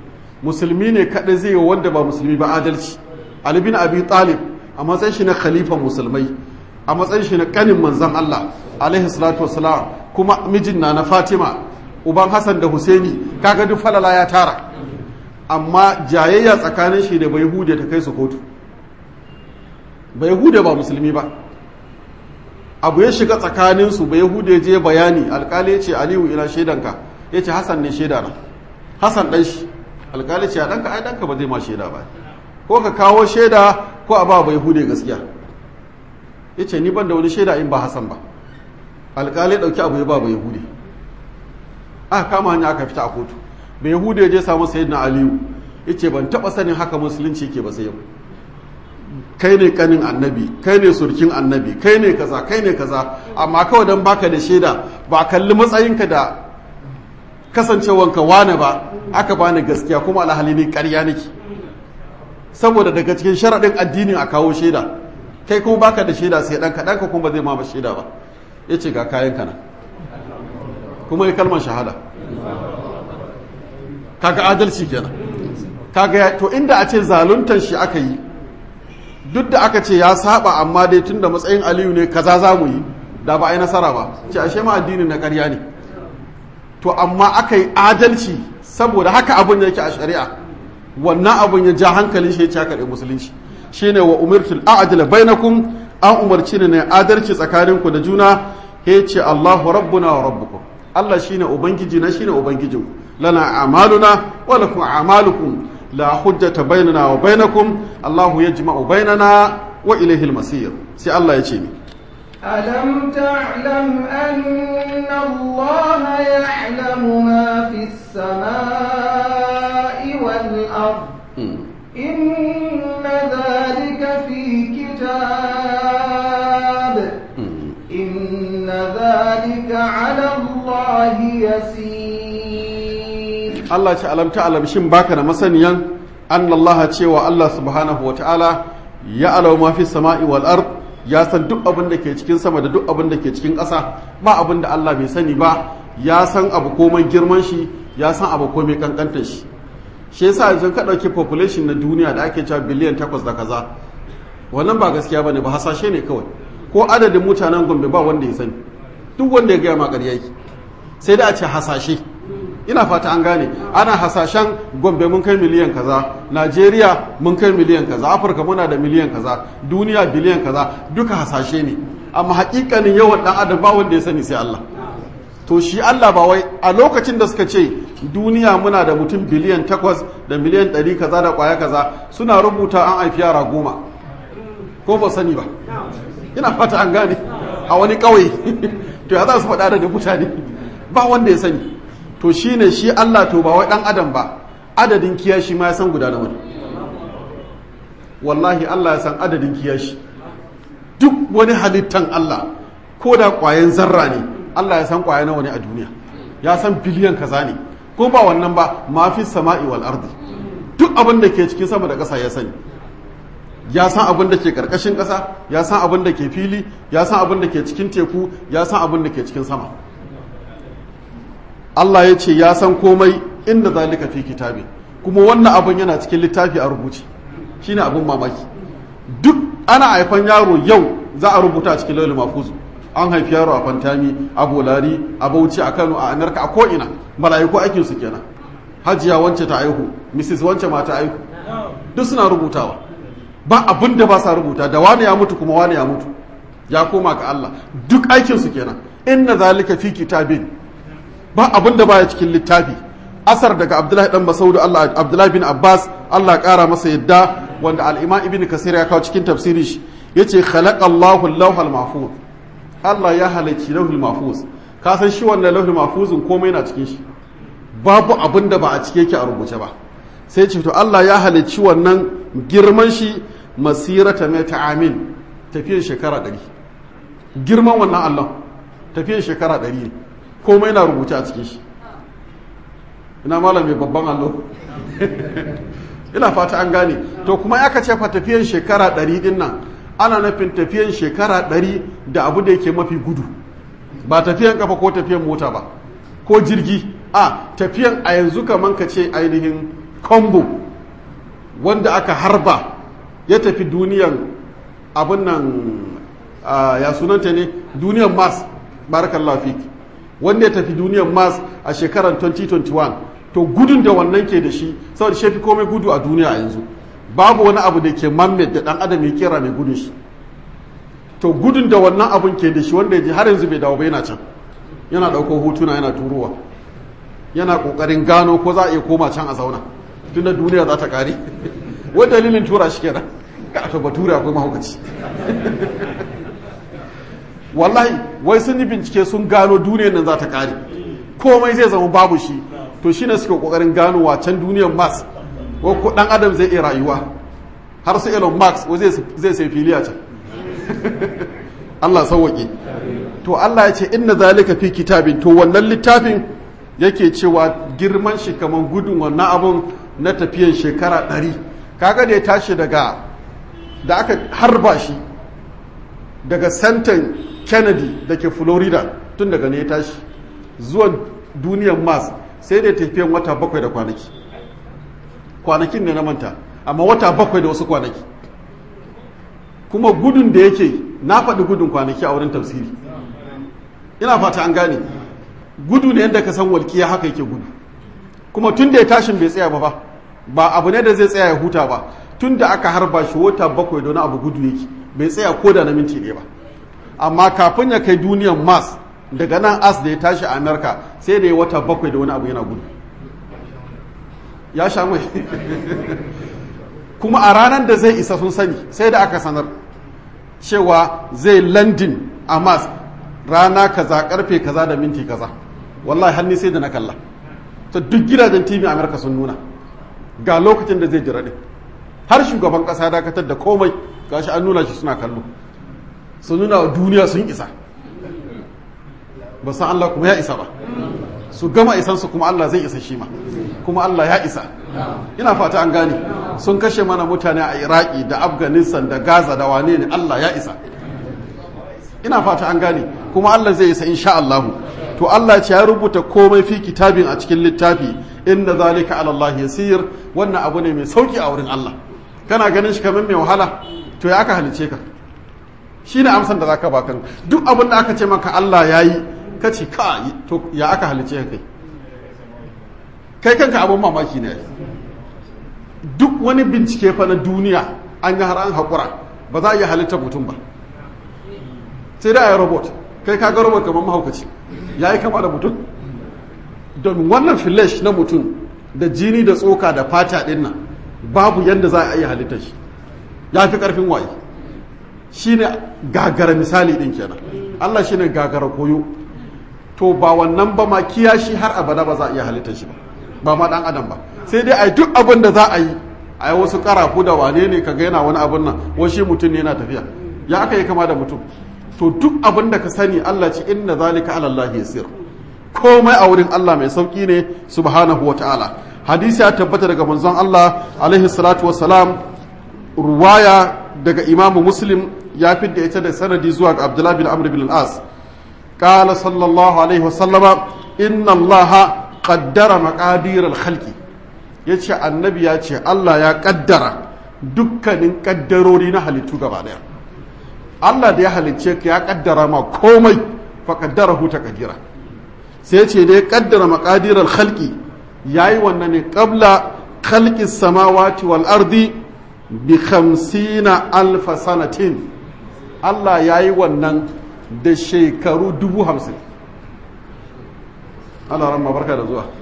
musulmi ne kaɗai zai yi wanda ba musulmi ba adalci Ali bin Abi Talib a matsayin shi na khalifan musulmai a matsayin shi na kanin manzon Allah alaihi salatu wassalam kuma mijin na na Fatima uban Hassan da Husaini kaga duk falala ya tara amma jayayya tsakanin shi da bai hude ta kai su kotu bai hude ba musulmi ba abu ya shiga tsakaninsu bai hude je bayani alkali ce aliyu ina shaidanka ya ce hassan ne shaida na hassan ɗan shi alkali ce a ɗanka ai ɗanka ba zai ma shaida ba ko ka kawo shaida ko a ba bai hude gaskiya ya ce ni ban da wani shaida in ba hassan ba alkali ɗauki abu ya ba bai hude aka kama hanya aka fita a kotu bai hude je samu sayyidina aliyu ya ce ban taɓa sanin haka musulunci ke ba sai yau kai ne kanin annabi kai ne surkin annabi kai ne kaza kai ne kaza amma kawai don baka da shaida ba kalli matsayinka da kasancewanka wane ba aka bani gaskiya kuma alhali ne ƙarya nake saboda daga cikin sharaɗin addinin a kawo shaida kai kuma baka da shaida sai ɗanka ɗanka kuma ba zai ma shaida ba ya ce ga kayan kana kuma ya kalmar shahada kaga adalci kenan kaga to inda a ce zaluntar shi aka yi duk da aka ce ya saba amma dai tun da matsayin aliyu ne kaza za mu yi da ba a yi nasara ba ce ashe ma addinin na ƙarya ne to amma aka yi adalci saboda haka abin yake a shari'a wannan abin ya ja hankalin shi ya caka da musulunci shine wa umirtul a'dila bainakum an umarci ne adalci tsakaninku da juna ya ce Allahu rabbuna wa rabbukum Allah shine ubangiji na shine ubangijinku lana a'maluna wa lakum a'malukum la hujjata bainana wa bainakum Allahu yajma'u bainana wa ilayhi al-masir sai Allah ya ce ni ألم تعلم أن الله يعلم ما في السماء والأرض إن ذلك في كتاب إن ذلك على الله يسير Allah ce alam ta'alam shin baka da masaniyan annallaha cewa Allah subhanahu wa ta'ala ya alau ma fi sama'i wal ard ya san duk abin da ke cikin sama da duk abin da ke cikin ƙasa ba abin da Allah bai sani ba ya san abu komai girman shi ya san abu komai kankantar shi shi yasa yanzu ka ɗauki population na duniya da ake cewa biliyan takwas da kaza wannan ba gaskiya bane ba hasashe ne kawai ko adadin mutanen gombe ba wanda ya sani duk wanda ya gaya ma ƙarya yake sai da a ce hasashe ina fata an gane ana hasashen gombe mun kai miliyan kaza najeriya mun kai miliyan kaza afirka muna da miliyan kaza duniya biliyan kaza duka hasashe ne amma hakikanin yawan dan adam ba wanda ya sani sai Allah to shi Allah ba wai a lokacin da suka ce duniya muna da mutum biliyan takwas da miliyan ɗari kaza da kwaya kaza suna rubuta an haifi yara goma ko ba sani ba ina fata an gane a wani ƙauye to ya za su faɗa da mutane ba wanda ya sani to shi ne shi Allah to ba wai ɗan adam ba adadin kiyashi ma ya san guda nawa wallahi Allah ya san adadin kiyashi duk wani halittan Allah ko da ƙwayen zarra ne Allah ya san ƙwaye nawa ne a duniya ya san biliyan kaza ne ko ba wannan ba ma fi sama'i wal ardi duk abin da ke cikin sama da ƙasa ya sani ya san abin da ke ƙarƙashin ƙasa ya san abin da ke fili ya san abin da ke cikin teku ya san abin da ke cikin sama Allah ya ce ya san komai inda zalika fi kitabi kuma wannan abin yana cikin littafi a rubuce shine abin mamaki duk ana haifan yaro yau za a rubuta a cikin laulul mahfuz an haifi yaro a fantami a bolari a bauchi a kano a amerika a ko'ina mala'iku aikin su kenan hajiya wance ta aihu mrs wance ma ta aihu duk suna rubutawa ba abin da ba sa rubuta da wani ya mutu kuma wani ya mutu ya koma ga Allah duk aikin su kenan inna zalika fi kitabin ba abin da baya cikin littafi asar daga abdullahi dan masaudu Allah abdullahi bin abbas Allah kara masa yadda wanda al-imam ibn kasir ya kawo cikin tafsiri shi yace khalaqa Allahu al-lawhal mahfuz Allah ya halicci lauhul mahfuz ka san shi wannan lauhul mahfuzin komai na cikin shi babu abin da ba a cike yake a rubuce ba sai ce to Allah ya halicci wannan girman shi masirata mai amin tafiyan shekara ɗari girman wannan Allah tafiyan shekara ɗari ne komai na rubuce a cikin shi ina malam mai babban allo ina fata an gane to kuma ya ce fa tafiyan shekara ɗari din nan ana nufin tafiyan shekara ɗari da abu da yake mafi gudu ba tafiyan kafa ko tafiyan mota ba ko jirgi a tafiyan a yanzu kaman ka ce ainihin kombo wanda aka harba ya tafi duniyan abin nan ya sunanta ne duniyan mars barakallahu fiki wanda ya tafi duniyan mars a shekarar 2021 to gudun da wannan ke da shi saboda shafi komai gudu a duniya a yanzu babu wani abu da ke mamed da dan adam ya kera mai gudun shi to gudun da wannan abun ke da shi wanda ya ji har yanzu bai dawo ba yana can yana ɗaukar hotuna yana turowa yana ƙoƙarin gano ko za a iya koma can a zauna tun da duniya za ta ƙare wai dalilin tura shi kenan ka to bature akwai mahaukaci wallahi wai sun yi bincike sun gano duniyar nan za ta ƙare komai zai zama babu shi to shine suke ƙoƙarin gano wacan duniyar mars ko ɗan adam zai iya rayuwa har su elon musk zai sai fili a can Allah sauwaƙe to Allah ya ce inna zalika fi kitabin to wannan littafin yake cewa girman shi kamar gudun wannan abun na tafiyan shekara ɗari kaga da ya tashi daga da aka harba shi daga santan kennedy da ke florida tun daga ne ya tashi zuwa duniyar mars sai da tafiyan wata bakwai da kwanaki kwanakin ne na manta amma wata bakwai da wasu kwanaki kuma gudun da yake na faɗi gudun kwanaki a wurin tafsiri ina fata an gane gudu ne yadda ka san walƙiya haka yake gudu kuma tun da ya tashin bai tsaya ba ba ba abu ne da zai tsaya ya huta ba tun da aka harba shi wata bakwai don abu gudu yake bai tsaya ko da na minti ne ba amma kafin ya kai duniyan mars daga nan as da ya tashi a amerika sai da ya wata bakwai da wani abu yana gudu ya sha mai kuma a ranar da zai isa sun sani sai da aka sanar cewa zai landin a mars rana kaza karfe kaza da minti kaza wallahi hannu sai da na kalla ta duk gidajen tv amerika sun nuna ga lokacin da zai jira din har shugaban kasa dakatar da komai gashi an nuna shi suna kallo sun nuna wa duniya sun isa ba san Allah kuma ya isa ba su gama isansu kuma Allah zai isa shi ma kuma Allah ya isa ina fata an gane sun kashe mana mutane a iraki da afghanistan da gaza da wane ne Allah ya isa ina fata an gane kuma Allah zai isa insha Allah to Allah ce ya rubuta komai fi kitabin a cikin littafi inda zalika ala Allah yasir wannan abu ne mai sauki a wurin Allah kana ganin shi kamar mai wahala to ya aka halice ka shine amsan da zaka baka duk abin da aka ce maka Allah yayi kace ka to ya aka halice ka kai kai kanka abin mamaki ne duk wani bincike fa na duniya an yi har an haƙura ba za a iya halitta mutum ba sai da a yi robot kai ka ga robot kamar mahaukaci ya yi kama da mutum don wannan flesh na mutum da jini da tsoka da fata ɗin nan babu yadda za a iya halitta shi ya fi ƙarfin waye shi ne gagara misali ɗin kenan allah shi ne gagara koyo to ba wannan ba ma kiyashi har abada ba za a iya halitta shi ba ba ma dan adam ba sai dai a yi duk abin da za a yi a yi wasu karafu da wane ne ka yana wani abin nan washi mutum ne yana tafiya ya aka yi kama da mutum to duk abin da ka sani Allah ce inna zalika ala Allah yasir komai a wurin Allah mai sauki ne subhanahu wa ta'ala hadisi ya tabbata daga manzon Allah alaihi salatu wa salam ruwaya daga imamu muslim ya fidda ita da sanadi zuwa ga abdullahi bin amr bin al-as قال صلى الله عليه وسلم إن الله qaddara maƙadirar halki ya ce annabi ya ce Allah ya ƙaddara dukkanin ƙaddarori na halittu gaba ɗaya Allah da ya halicce ka ya ƙaddara ma komai fa ƙaddara huta ƙadira sai ce da ya ƙaddara maƙadirar halki ya yi wannan ne ƙabla halki samawati wal ardi bi hamsina alfa sanatin Allah ya yi wannan da shekaru dubu hamsin Allah ramma barka da zuwa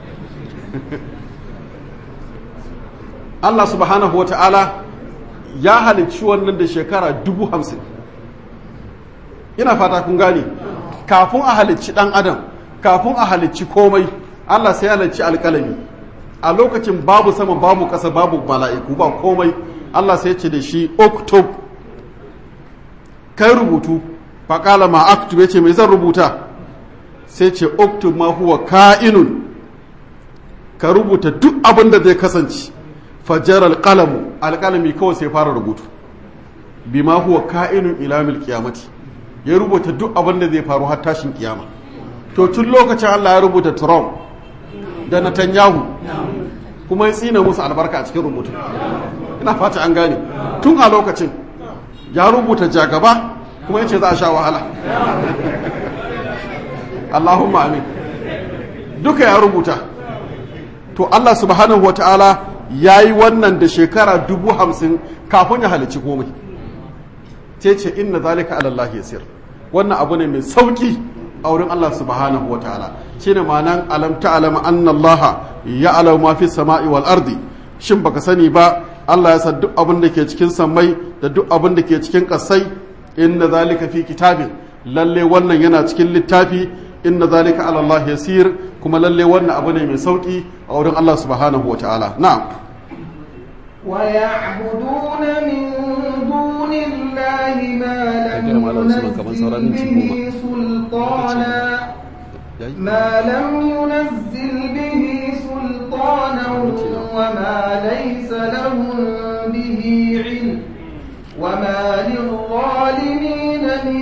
Allah subhanahu wa ta'ala ya halicci wannan da shekara dubu hamsin ina fata kun gane kafin a halicci ɗan adam kafin a halicci komai Allah sai halicci alƙalami a lokacin babu sama babu ƙasa babu mala'iku ba komai Allah sai ce da shi oktob kai rubutu faƙala ma aktub ya ce mai zan rubuta sai ce oktub ma huwa ka'inun ka rubuta duk abin da zai kasance fajar alƙalamu alƙalami kawai sai fara rubutu bi ma huwa ka'inun ilamil kiyamati ya rubuta duk abin da zai faru har tashin kiyama to tun lokacin Allah ya rubuta Trump da Netanyahu kuma ya tsina musu albarka a cikin rubutu ina fata an gane tun a lokacin ya rubuta jagaba kuma ya ce za a sha wahala Allahumma amin duka ya rubuta to Allah subhanahu wa ta'ala ya yi wannan da shekara dubu hamsin kafin ya halicci komai ce ce inna zalika alallahi yasir wannan abu ne mai sauki a wurin Allah subhanahu wa ta'ala shi ne ma'anan alam ta'alam anna Allah ya alau ma fi sama'i wal ardi shin baka sani ba Allah ya san duk abin da ke cikin sammai da duk abin da ke cikin kasai inna zalika fi kitabin lalle wannan yana cikin littafi inna zalika ala Allah yasir kuma lalle wannan abu ne mai sauki a wurin Allah subhanahu wa ta'ala na'am ويعبدون من دون الله ما لم ينزل به سلطانا ما لم ينزل به سلطانا وما ليس لهم به علم وما للظالمين من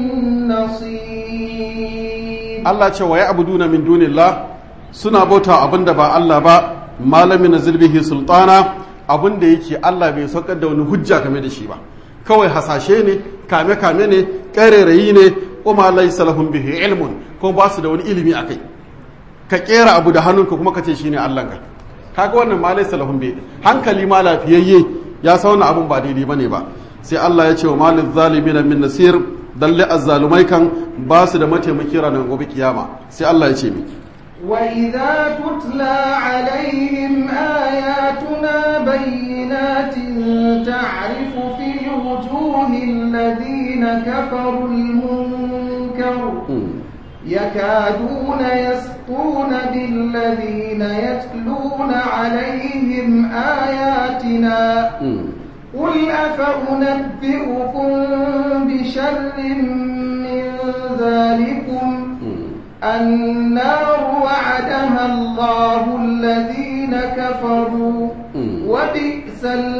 نصير Allah ce wa ya'buduna min dunillah suna bauta abinda ba Allah ba malamin nazil bihi sultana abinda yake Allah bai saukar da wani hujja game da shi ba kawai hasashe ne kame kame ne ƙarerayi ne kuma laysa lahum bihi ilmun ko ba su da wani ilimi akai ka kera abu da hannunka kuma ka ce shine Allahnka kaga wannan ma laysa lahum bihi hankali ma lafiyayye ya sa wannan abun ba daidai bane ba sai Allah ya ce wa malil zalimin min nasir dalle azzalumai kan ba su da mataimaki ranar gobe kiyama sai Allah ya ce mi وإذا تتلى عليهم آياتنا بينات تعرف في وجوه الذين كفروا المنكر يكادون يسقون بالذين يتلون عليهم آياتنا قل أفأنبئكم بشر من ذلكم النار وعدها الله الذين كفروا وبئس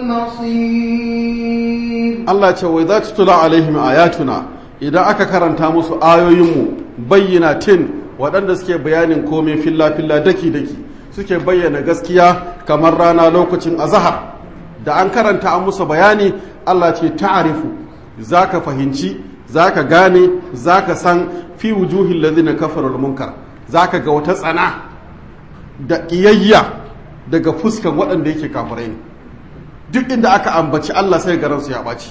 المصير Allah ce wai za ta tula alaihim ayatuna idan aka karanta musu ayoyinmu bayyana tin waɗanda suke bayanin komai filla-filla daki-daki suke bayyana gaskiya kamar rana lokacin azahar da an karanta an musu bayani Allah ce ta'arifu za ka fahimci za ka gane za ka san fi wujuhin lazina kafarar munkar za ka ga wata tsana da ƙiyayya daga fuskan waɗanda yake kafirai ne duk inda aka ambaci Allah sai garansu ya ɓaci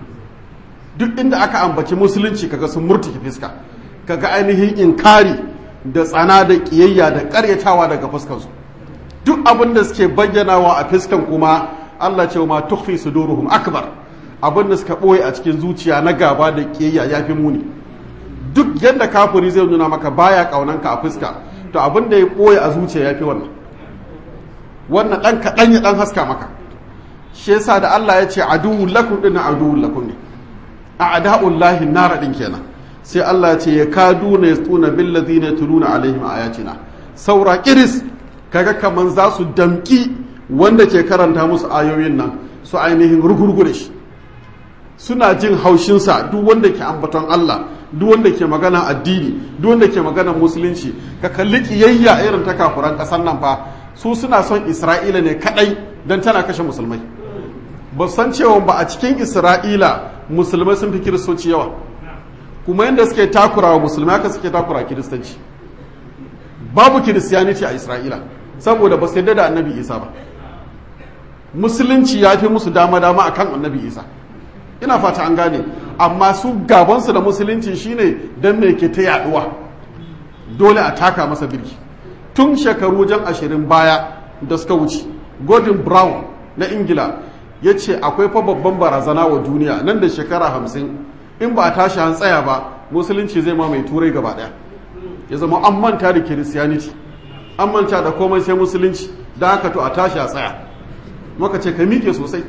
duk inda aka ambaci musulunci kaga sun murtuki fiska kaga ainihin inkari da tsana da ƙiyayya da ƙaryatawa daga fuskansu duk abin da suke bayyanawa a fiskan kuma Allah ce ma tukhfi suduruhum akbar abin da suka ɓoye a cikin zuciya na gaba da ƙiyayya ya fi muni duk yadda kafiri zai nuna maka baya ƙaunanka a fuska to abin da ya ɓoye a zuciya ya fi wannan wannan ɗan kaɗan ya ɗan haska maka shi yasa da Allah ya ce aduwwun lakum ɗin aduwwun lakum ne a ada'un lahi nara ɗin kenan sai Allah ya ce ya kadu na ya tsuna billazi na tuluna alaihim ayatina saura kiris kaga kaman za su damƙi wanda ke karanta musu ayoyin nan su ainihin rugurgu da shi suna jin haushinsa duk wanda ke ambaton Allah duk wanda ke magana addini duk wanda ke magana musulunci ka kalli kiyayya irin ta kafuran ƙasar nan fa su suna son Isra'ila ne kadai don tana kashe musulmai ba san cewa ba a cikin Isra'ila musulmai sun fi kiristoci yawa kuma yadda suke takura wa musulmai haka suke takura kiristanci babu kiristiyaniti a Isra'ila saboda ba su yadda da annabi Isa ba musulunci ya fi musu dama-dama akan annabi Isa ina fata an gane amma su gabansu da musulunci shine don me ke ta yaduwa dole a taka masa birki tun shekaru jan ashirin baya da suka wuce gordon brown na ingila ya ce akwai fa babban barazana wa duniya nan da shekara hamsin in ba a tashi an tsaya ba musulunci zai ma mai turai gaba daya ya zama an manta da kiristiyaniti an manta da komai sai musulunci da haka to a tashi a tsaya maka ce ka miƙe sosai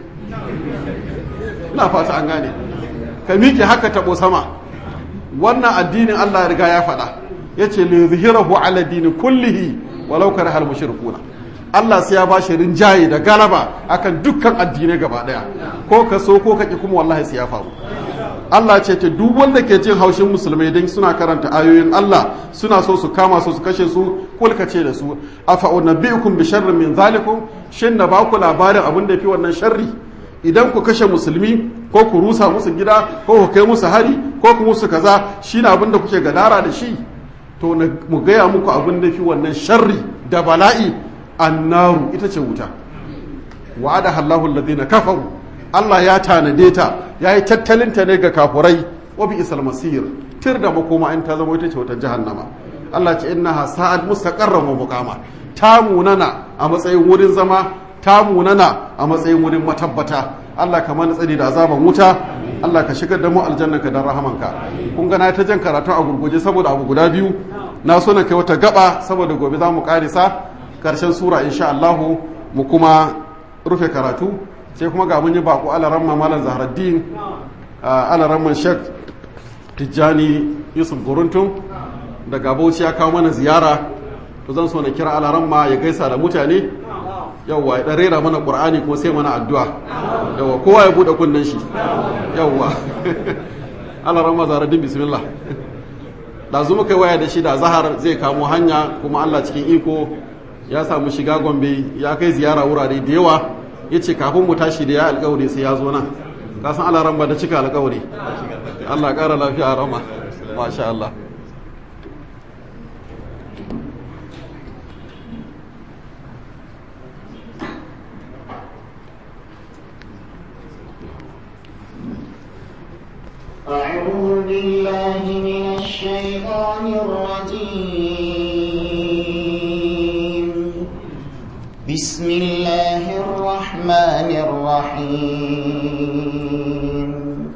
ina fata an gane ka miƙe haka taɓo sama wannan addinin Allah ya riga ya faɗa ya ce li zuhirahu ala dini kullihi walau kare hal mushrikuna Allah sai ya ba shi rinjaye da galaba akan dukkan addinai gaba daya ko ka so ko ka ki kuma wallahi sai ya faru Allah ce ta duk wanda ke jin haushin musulmai dan suna karanta ayoyin Allah suna so su kama su su kashe su kulka ce da su afa unabbiukum bi sharrin min zalikum shin na ba ku labarin abin da fi wannan sharri idan ku kashe musulmi ko ku rusa musu gida ko ku kai musu hari ko ku musu kaza shine abin da kuke gadara da shi to mu gaya muku abin da fi wannan sharri da bala'i annaru ita ce wuta wa'ada Allahu alladhina kafaru Allah ya tanade ta yayi tattalin ta ne ga kafurai wa bi isal masir tir da makoma in ta zama ita ce wata jahannama Allah ce innaha sa'ad mustaqarran wa muqama ta munana a matsayin wurin zama ta munana a matsayin wurin matabbata Allah ka mana tsari da azaban wuta Allah ka shigar da mu aljannanka da rahamanka kun ga na ta jan karatu a gurguje saboda abu guda biyu na so na kai wata gaba saboda gobe za mu karisa karshen sura insha Allah mu kuma rufe karatu sai kuma ga mun yi bako alaramma malam zahraddin alaramman shek tijjani yusuf guruntun daga bauchi ya kawo mana ziyara to zan so na kira alaramma ya gaisa da mutane yawwa ya rera mana qur'ani kuma sai mana addu'a yawwa kowa ya bude kunnen shi yawwa alaramma zahraddin bismillah ɗazu muka waya da shi da zahar zai kamo hanya kuma allah cikin iko ya samu shiga gombe ya kai ziyara wurare da yawa ya ce kafin mu tashi da ya alkawari sai ya zo nan ka san alaran ba da cika alƙawari Allah ƙara lafiya a rama masha Allah أعوذ بالله من الشيطان الرجيم بسم الله الرحمن الرحيم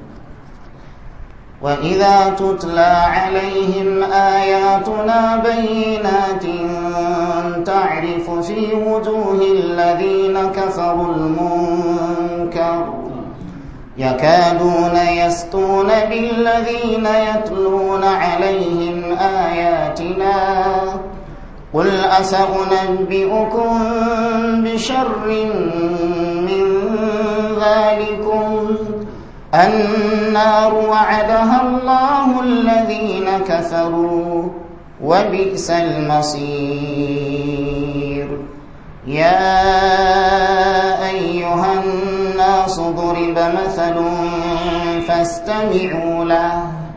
وإذا تتلى عليهم آياتنا بينات تعرف في وجوه الذين كفروا المنكر يكادون يسطون بالذين يتلون عليهم آياتنا قل أسأنبئكم بشر من ذلكم النار وعدها الله الذين كفروا وبئس المصير يا أيها الناس ضرب مثل فاستمعوا له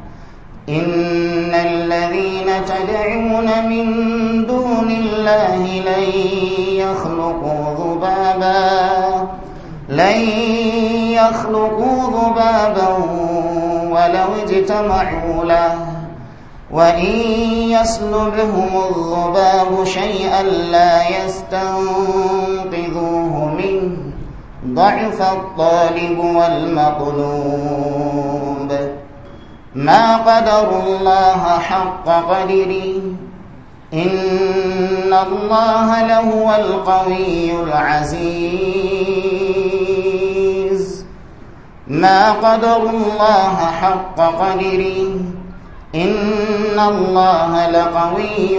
إن الذين تدعون من دون الله لن يخلقوا ذبابا لن يخلقوا ذبابا ولو اجتمعوا له وإن يسلبهم الذباب شيئا لا يستنقذوه منه ضعف الطالب والمطلوب ما قدروا الله حق قدره إن الله لهو القوي العزيز ما قدروا الله حق قدره إن الله لقوي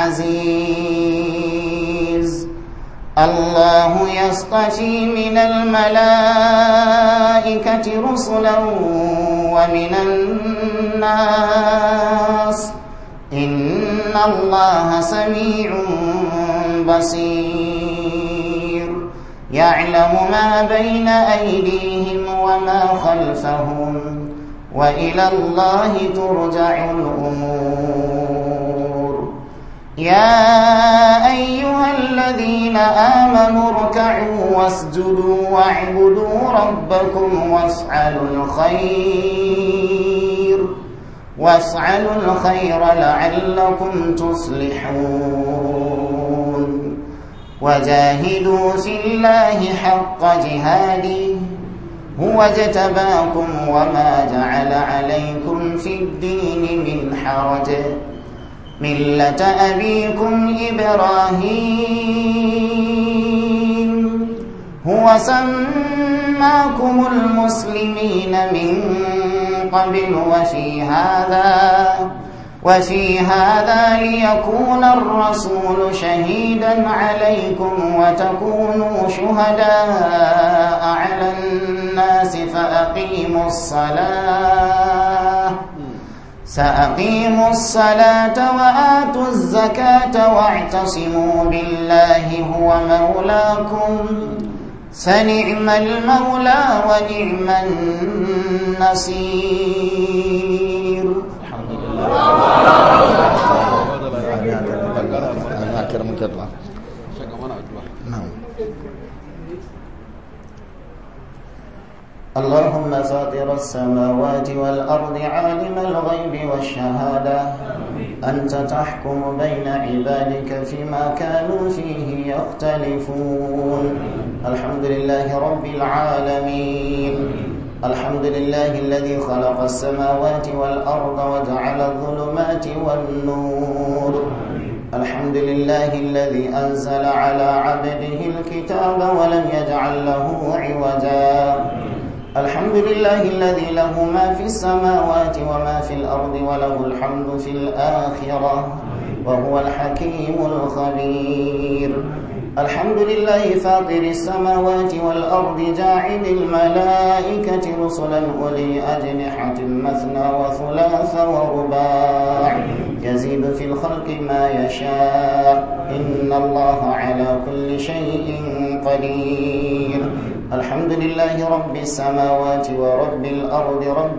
عزيز الله يصطفي من الملائكة رسلا ومن الناس إن الله سميع بصير يعلم ما بين أيديهم وما خلفهم وإلى الله ترجع الأمور يا أيها الذين آمنوا اركعوا واسجدوا واعبدوا ربكم واسعلوا الخير واسعلوا الخير لعلكم تفلحون وجاهدوا في الله حق جهاده هو اجتباكم وما جعل عليكم في الدين من حرج ملة أبيكم إبراهيم هو سماكم المسلمين من قبل وفي هذا وفي هذا ليكون الرسول شهيدا عليكم وتكونوا شهداء على الناس فأقيموا الصلاة سأقيموا الصلاة وآتوا الزكاة واعتصموا بالله هو مولاكم فنعم المولى ونعم النصير اللهم فاطر السماوات والأرض عالم الغيب والشهادة أنت تحكم بين عبادك فيما كانوا فيه يختلفون الحمد لله رب العالمين الحمد لله الذي خلق السماوات والأرض وجعل الظلمات والنور الحمد لله الذي أنزل على عبده الكتاب ولم يجعل له عوجا الحمد لله الذي له ما في السماوات وما في الأرض وله الحمد في الآخرة وهو الحكيم الخبير الحمد لله فاطر السماوات والأرض جاعل الملائكة رسلا أولي أجنحة مثنى وثلاث ورباع يزيد في الخلق ما يشاء إن الله على كل شيء قدير الحمد لله رب السماوات ورب الأرض رب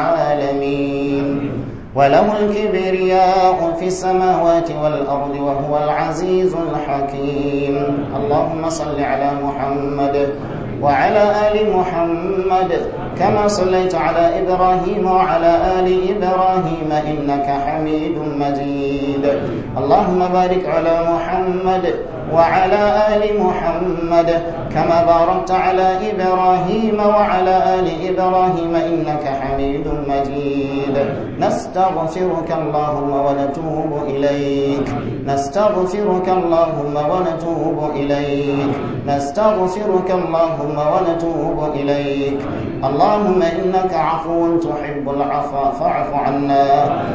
العالمين وله الكبرياء في السماوات والأرض وهو العزيز الحكيم اللهم صل على محمد وعلى آل محمد كما صليت على إبراهيم وعلى آل إبراهيم إنك حميد مجيد اللهم بارك على محمد وعلى آل محمد كما باركت على إبراهيم وعلى آل إبراهيم إنك حميد مجيد نستغفرك اللهم ونتوب إليك نستغفرك اللهم ونتوب إليك نستغفرك اللهم ونتوب إليك اللهم إنك عفو تحب العفو فاعف عنا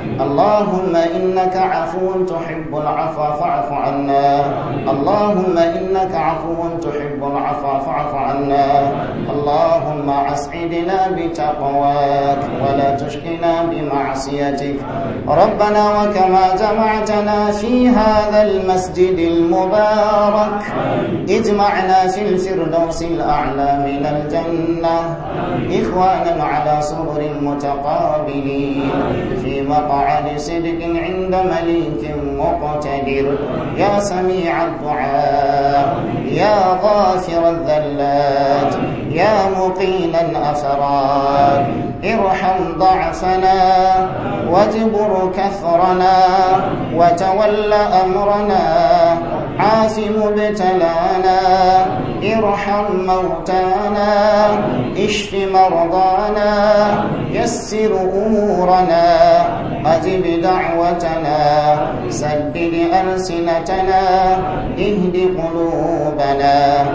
اللهم إنك عفو تحب العفو فاعف عنا اللهم إنك عفو تحب العفو فاعف عنا اللهم أسعدنا بتقواك ولا تشقنا بمعصيتك ربنا وكما جمعتنا في هذا المسجد المبارك اجمعنا في الفردوس الأعلى من الجنة إخوانا على سرر متقابلين في مقعد صدق عند مليك مقتدر يا سميع الدعاء يا غافر الذلات يا مقيل الأفراد ارحم ضعفنا واجبر كثرنا وتول أمرنا عاف مبتلانا ارحم موتانا اشف مرضانا يسر أمورنا أجب دعوتنا سدد ألسنتنا اهد قلوبنا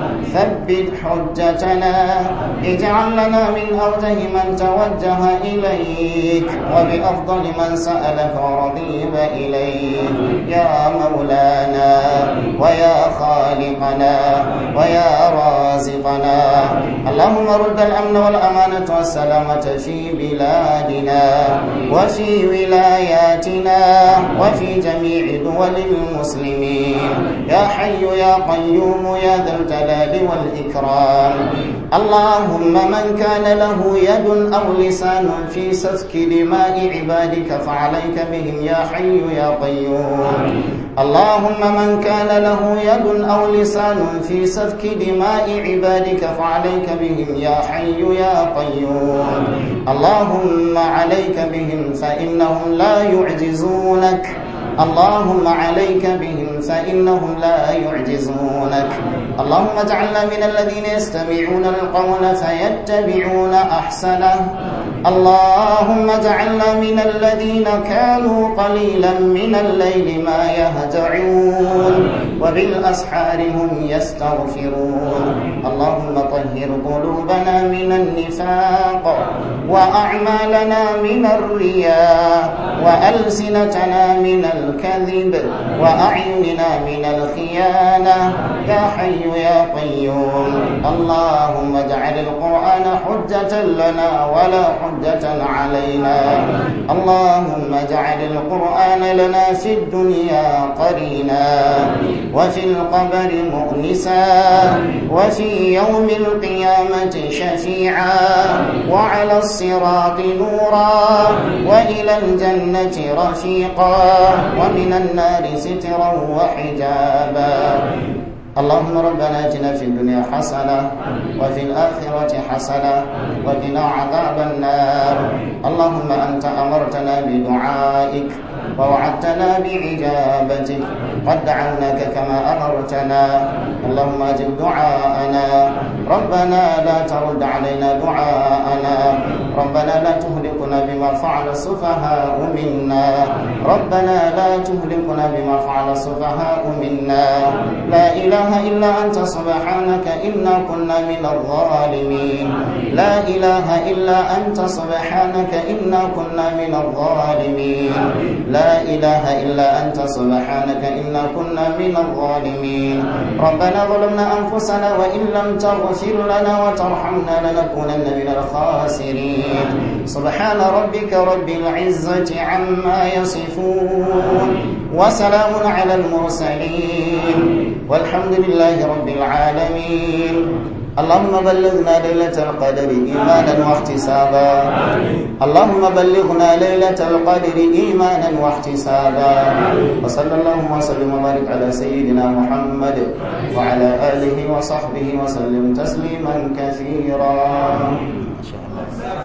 ثبت حجتنا اجعل لنا من أوجه من توجه إليك وبأفضل من سألك ورغيب إليك يا مولانا ويا خالقنا ويا رازقنا اللهم رد الأمن والأمانة والسلامة في بلادنا وفي ولاياتنا وفي جميع دول المسلمين يا حي يا قيوم يا ذا الجلال والإكرام اللهم من كان له يد أو لسان في سفك دماء عبادك فعليك بهم يا حي يا قيوم اللهم من كان له يد أو لسان في سفك دماء عبادك فعليك بهم يا حي يا قيوم اللهم عليك بهم فإنهم لا يعجزونك اللهم عليك بهم فإنهم لا يعجزونك اللهم اجعلنا من الذين يستمعون القول فيتبعون أحسنه اللهم اجعلنا من الذين كانوا قليلا من الليل ما يهجعون وبالأسحار هم يستغفرون اللهم طهر قلوبنا من النفاق وأعمالنا من الرياء وألسنتنا من الكذب وأعيننا من الخيانة يا حي يا قيوم اللهم اجعل القرآن حجة لنا ولا حجة علينا اللهم اجعل القرآن لنا في الدنيا قرينا وفي القبر مؤنسا وفي يوم القيامة شفيعا وعلى الصراط نورا وإلى الجنة رفيقا ومن النار سترا وحجابا اللهم ربنا اتنا في الدنيا حسنه وفي الاخره حسنه وقنا عذاب النار اللهم انت امرتنا بدعائك ووعدتنا باجابتك قد دعوناك كما امرتنا اللهم اجب دعاءنا ربنا لا ترد علينا دعاءنا ربنا لا تهلكنا بما فعل السفهاء منا ربنا لا تهلكنا بما فعل السفهاء منا لا اله الا انت سبحانك انا كنا من الظالمين لا اله الا انت سبحانك انا كنا من الظالمين لا اله الا انت سبحانك انا كنا من الظالمين ربنا ظلمنا انفسنا وان لم تغفر لنا وترحمنا لنكونن من الخاسرين سبحان ربك رب العزه عما يصفون وسلام على المرسلين والحمد لله رب العالمين اللهم بلغنا ليلة القدر إيمانا واحتسابا اللهم بلغنا ليلة القدر إيمانا واحتسابا وصلى اللهم وسلم وبارك على سيدنا محمد وعلى آله وصحبه وسلم تسليما كثيرا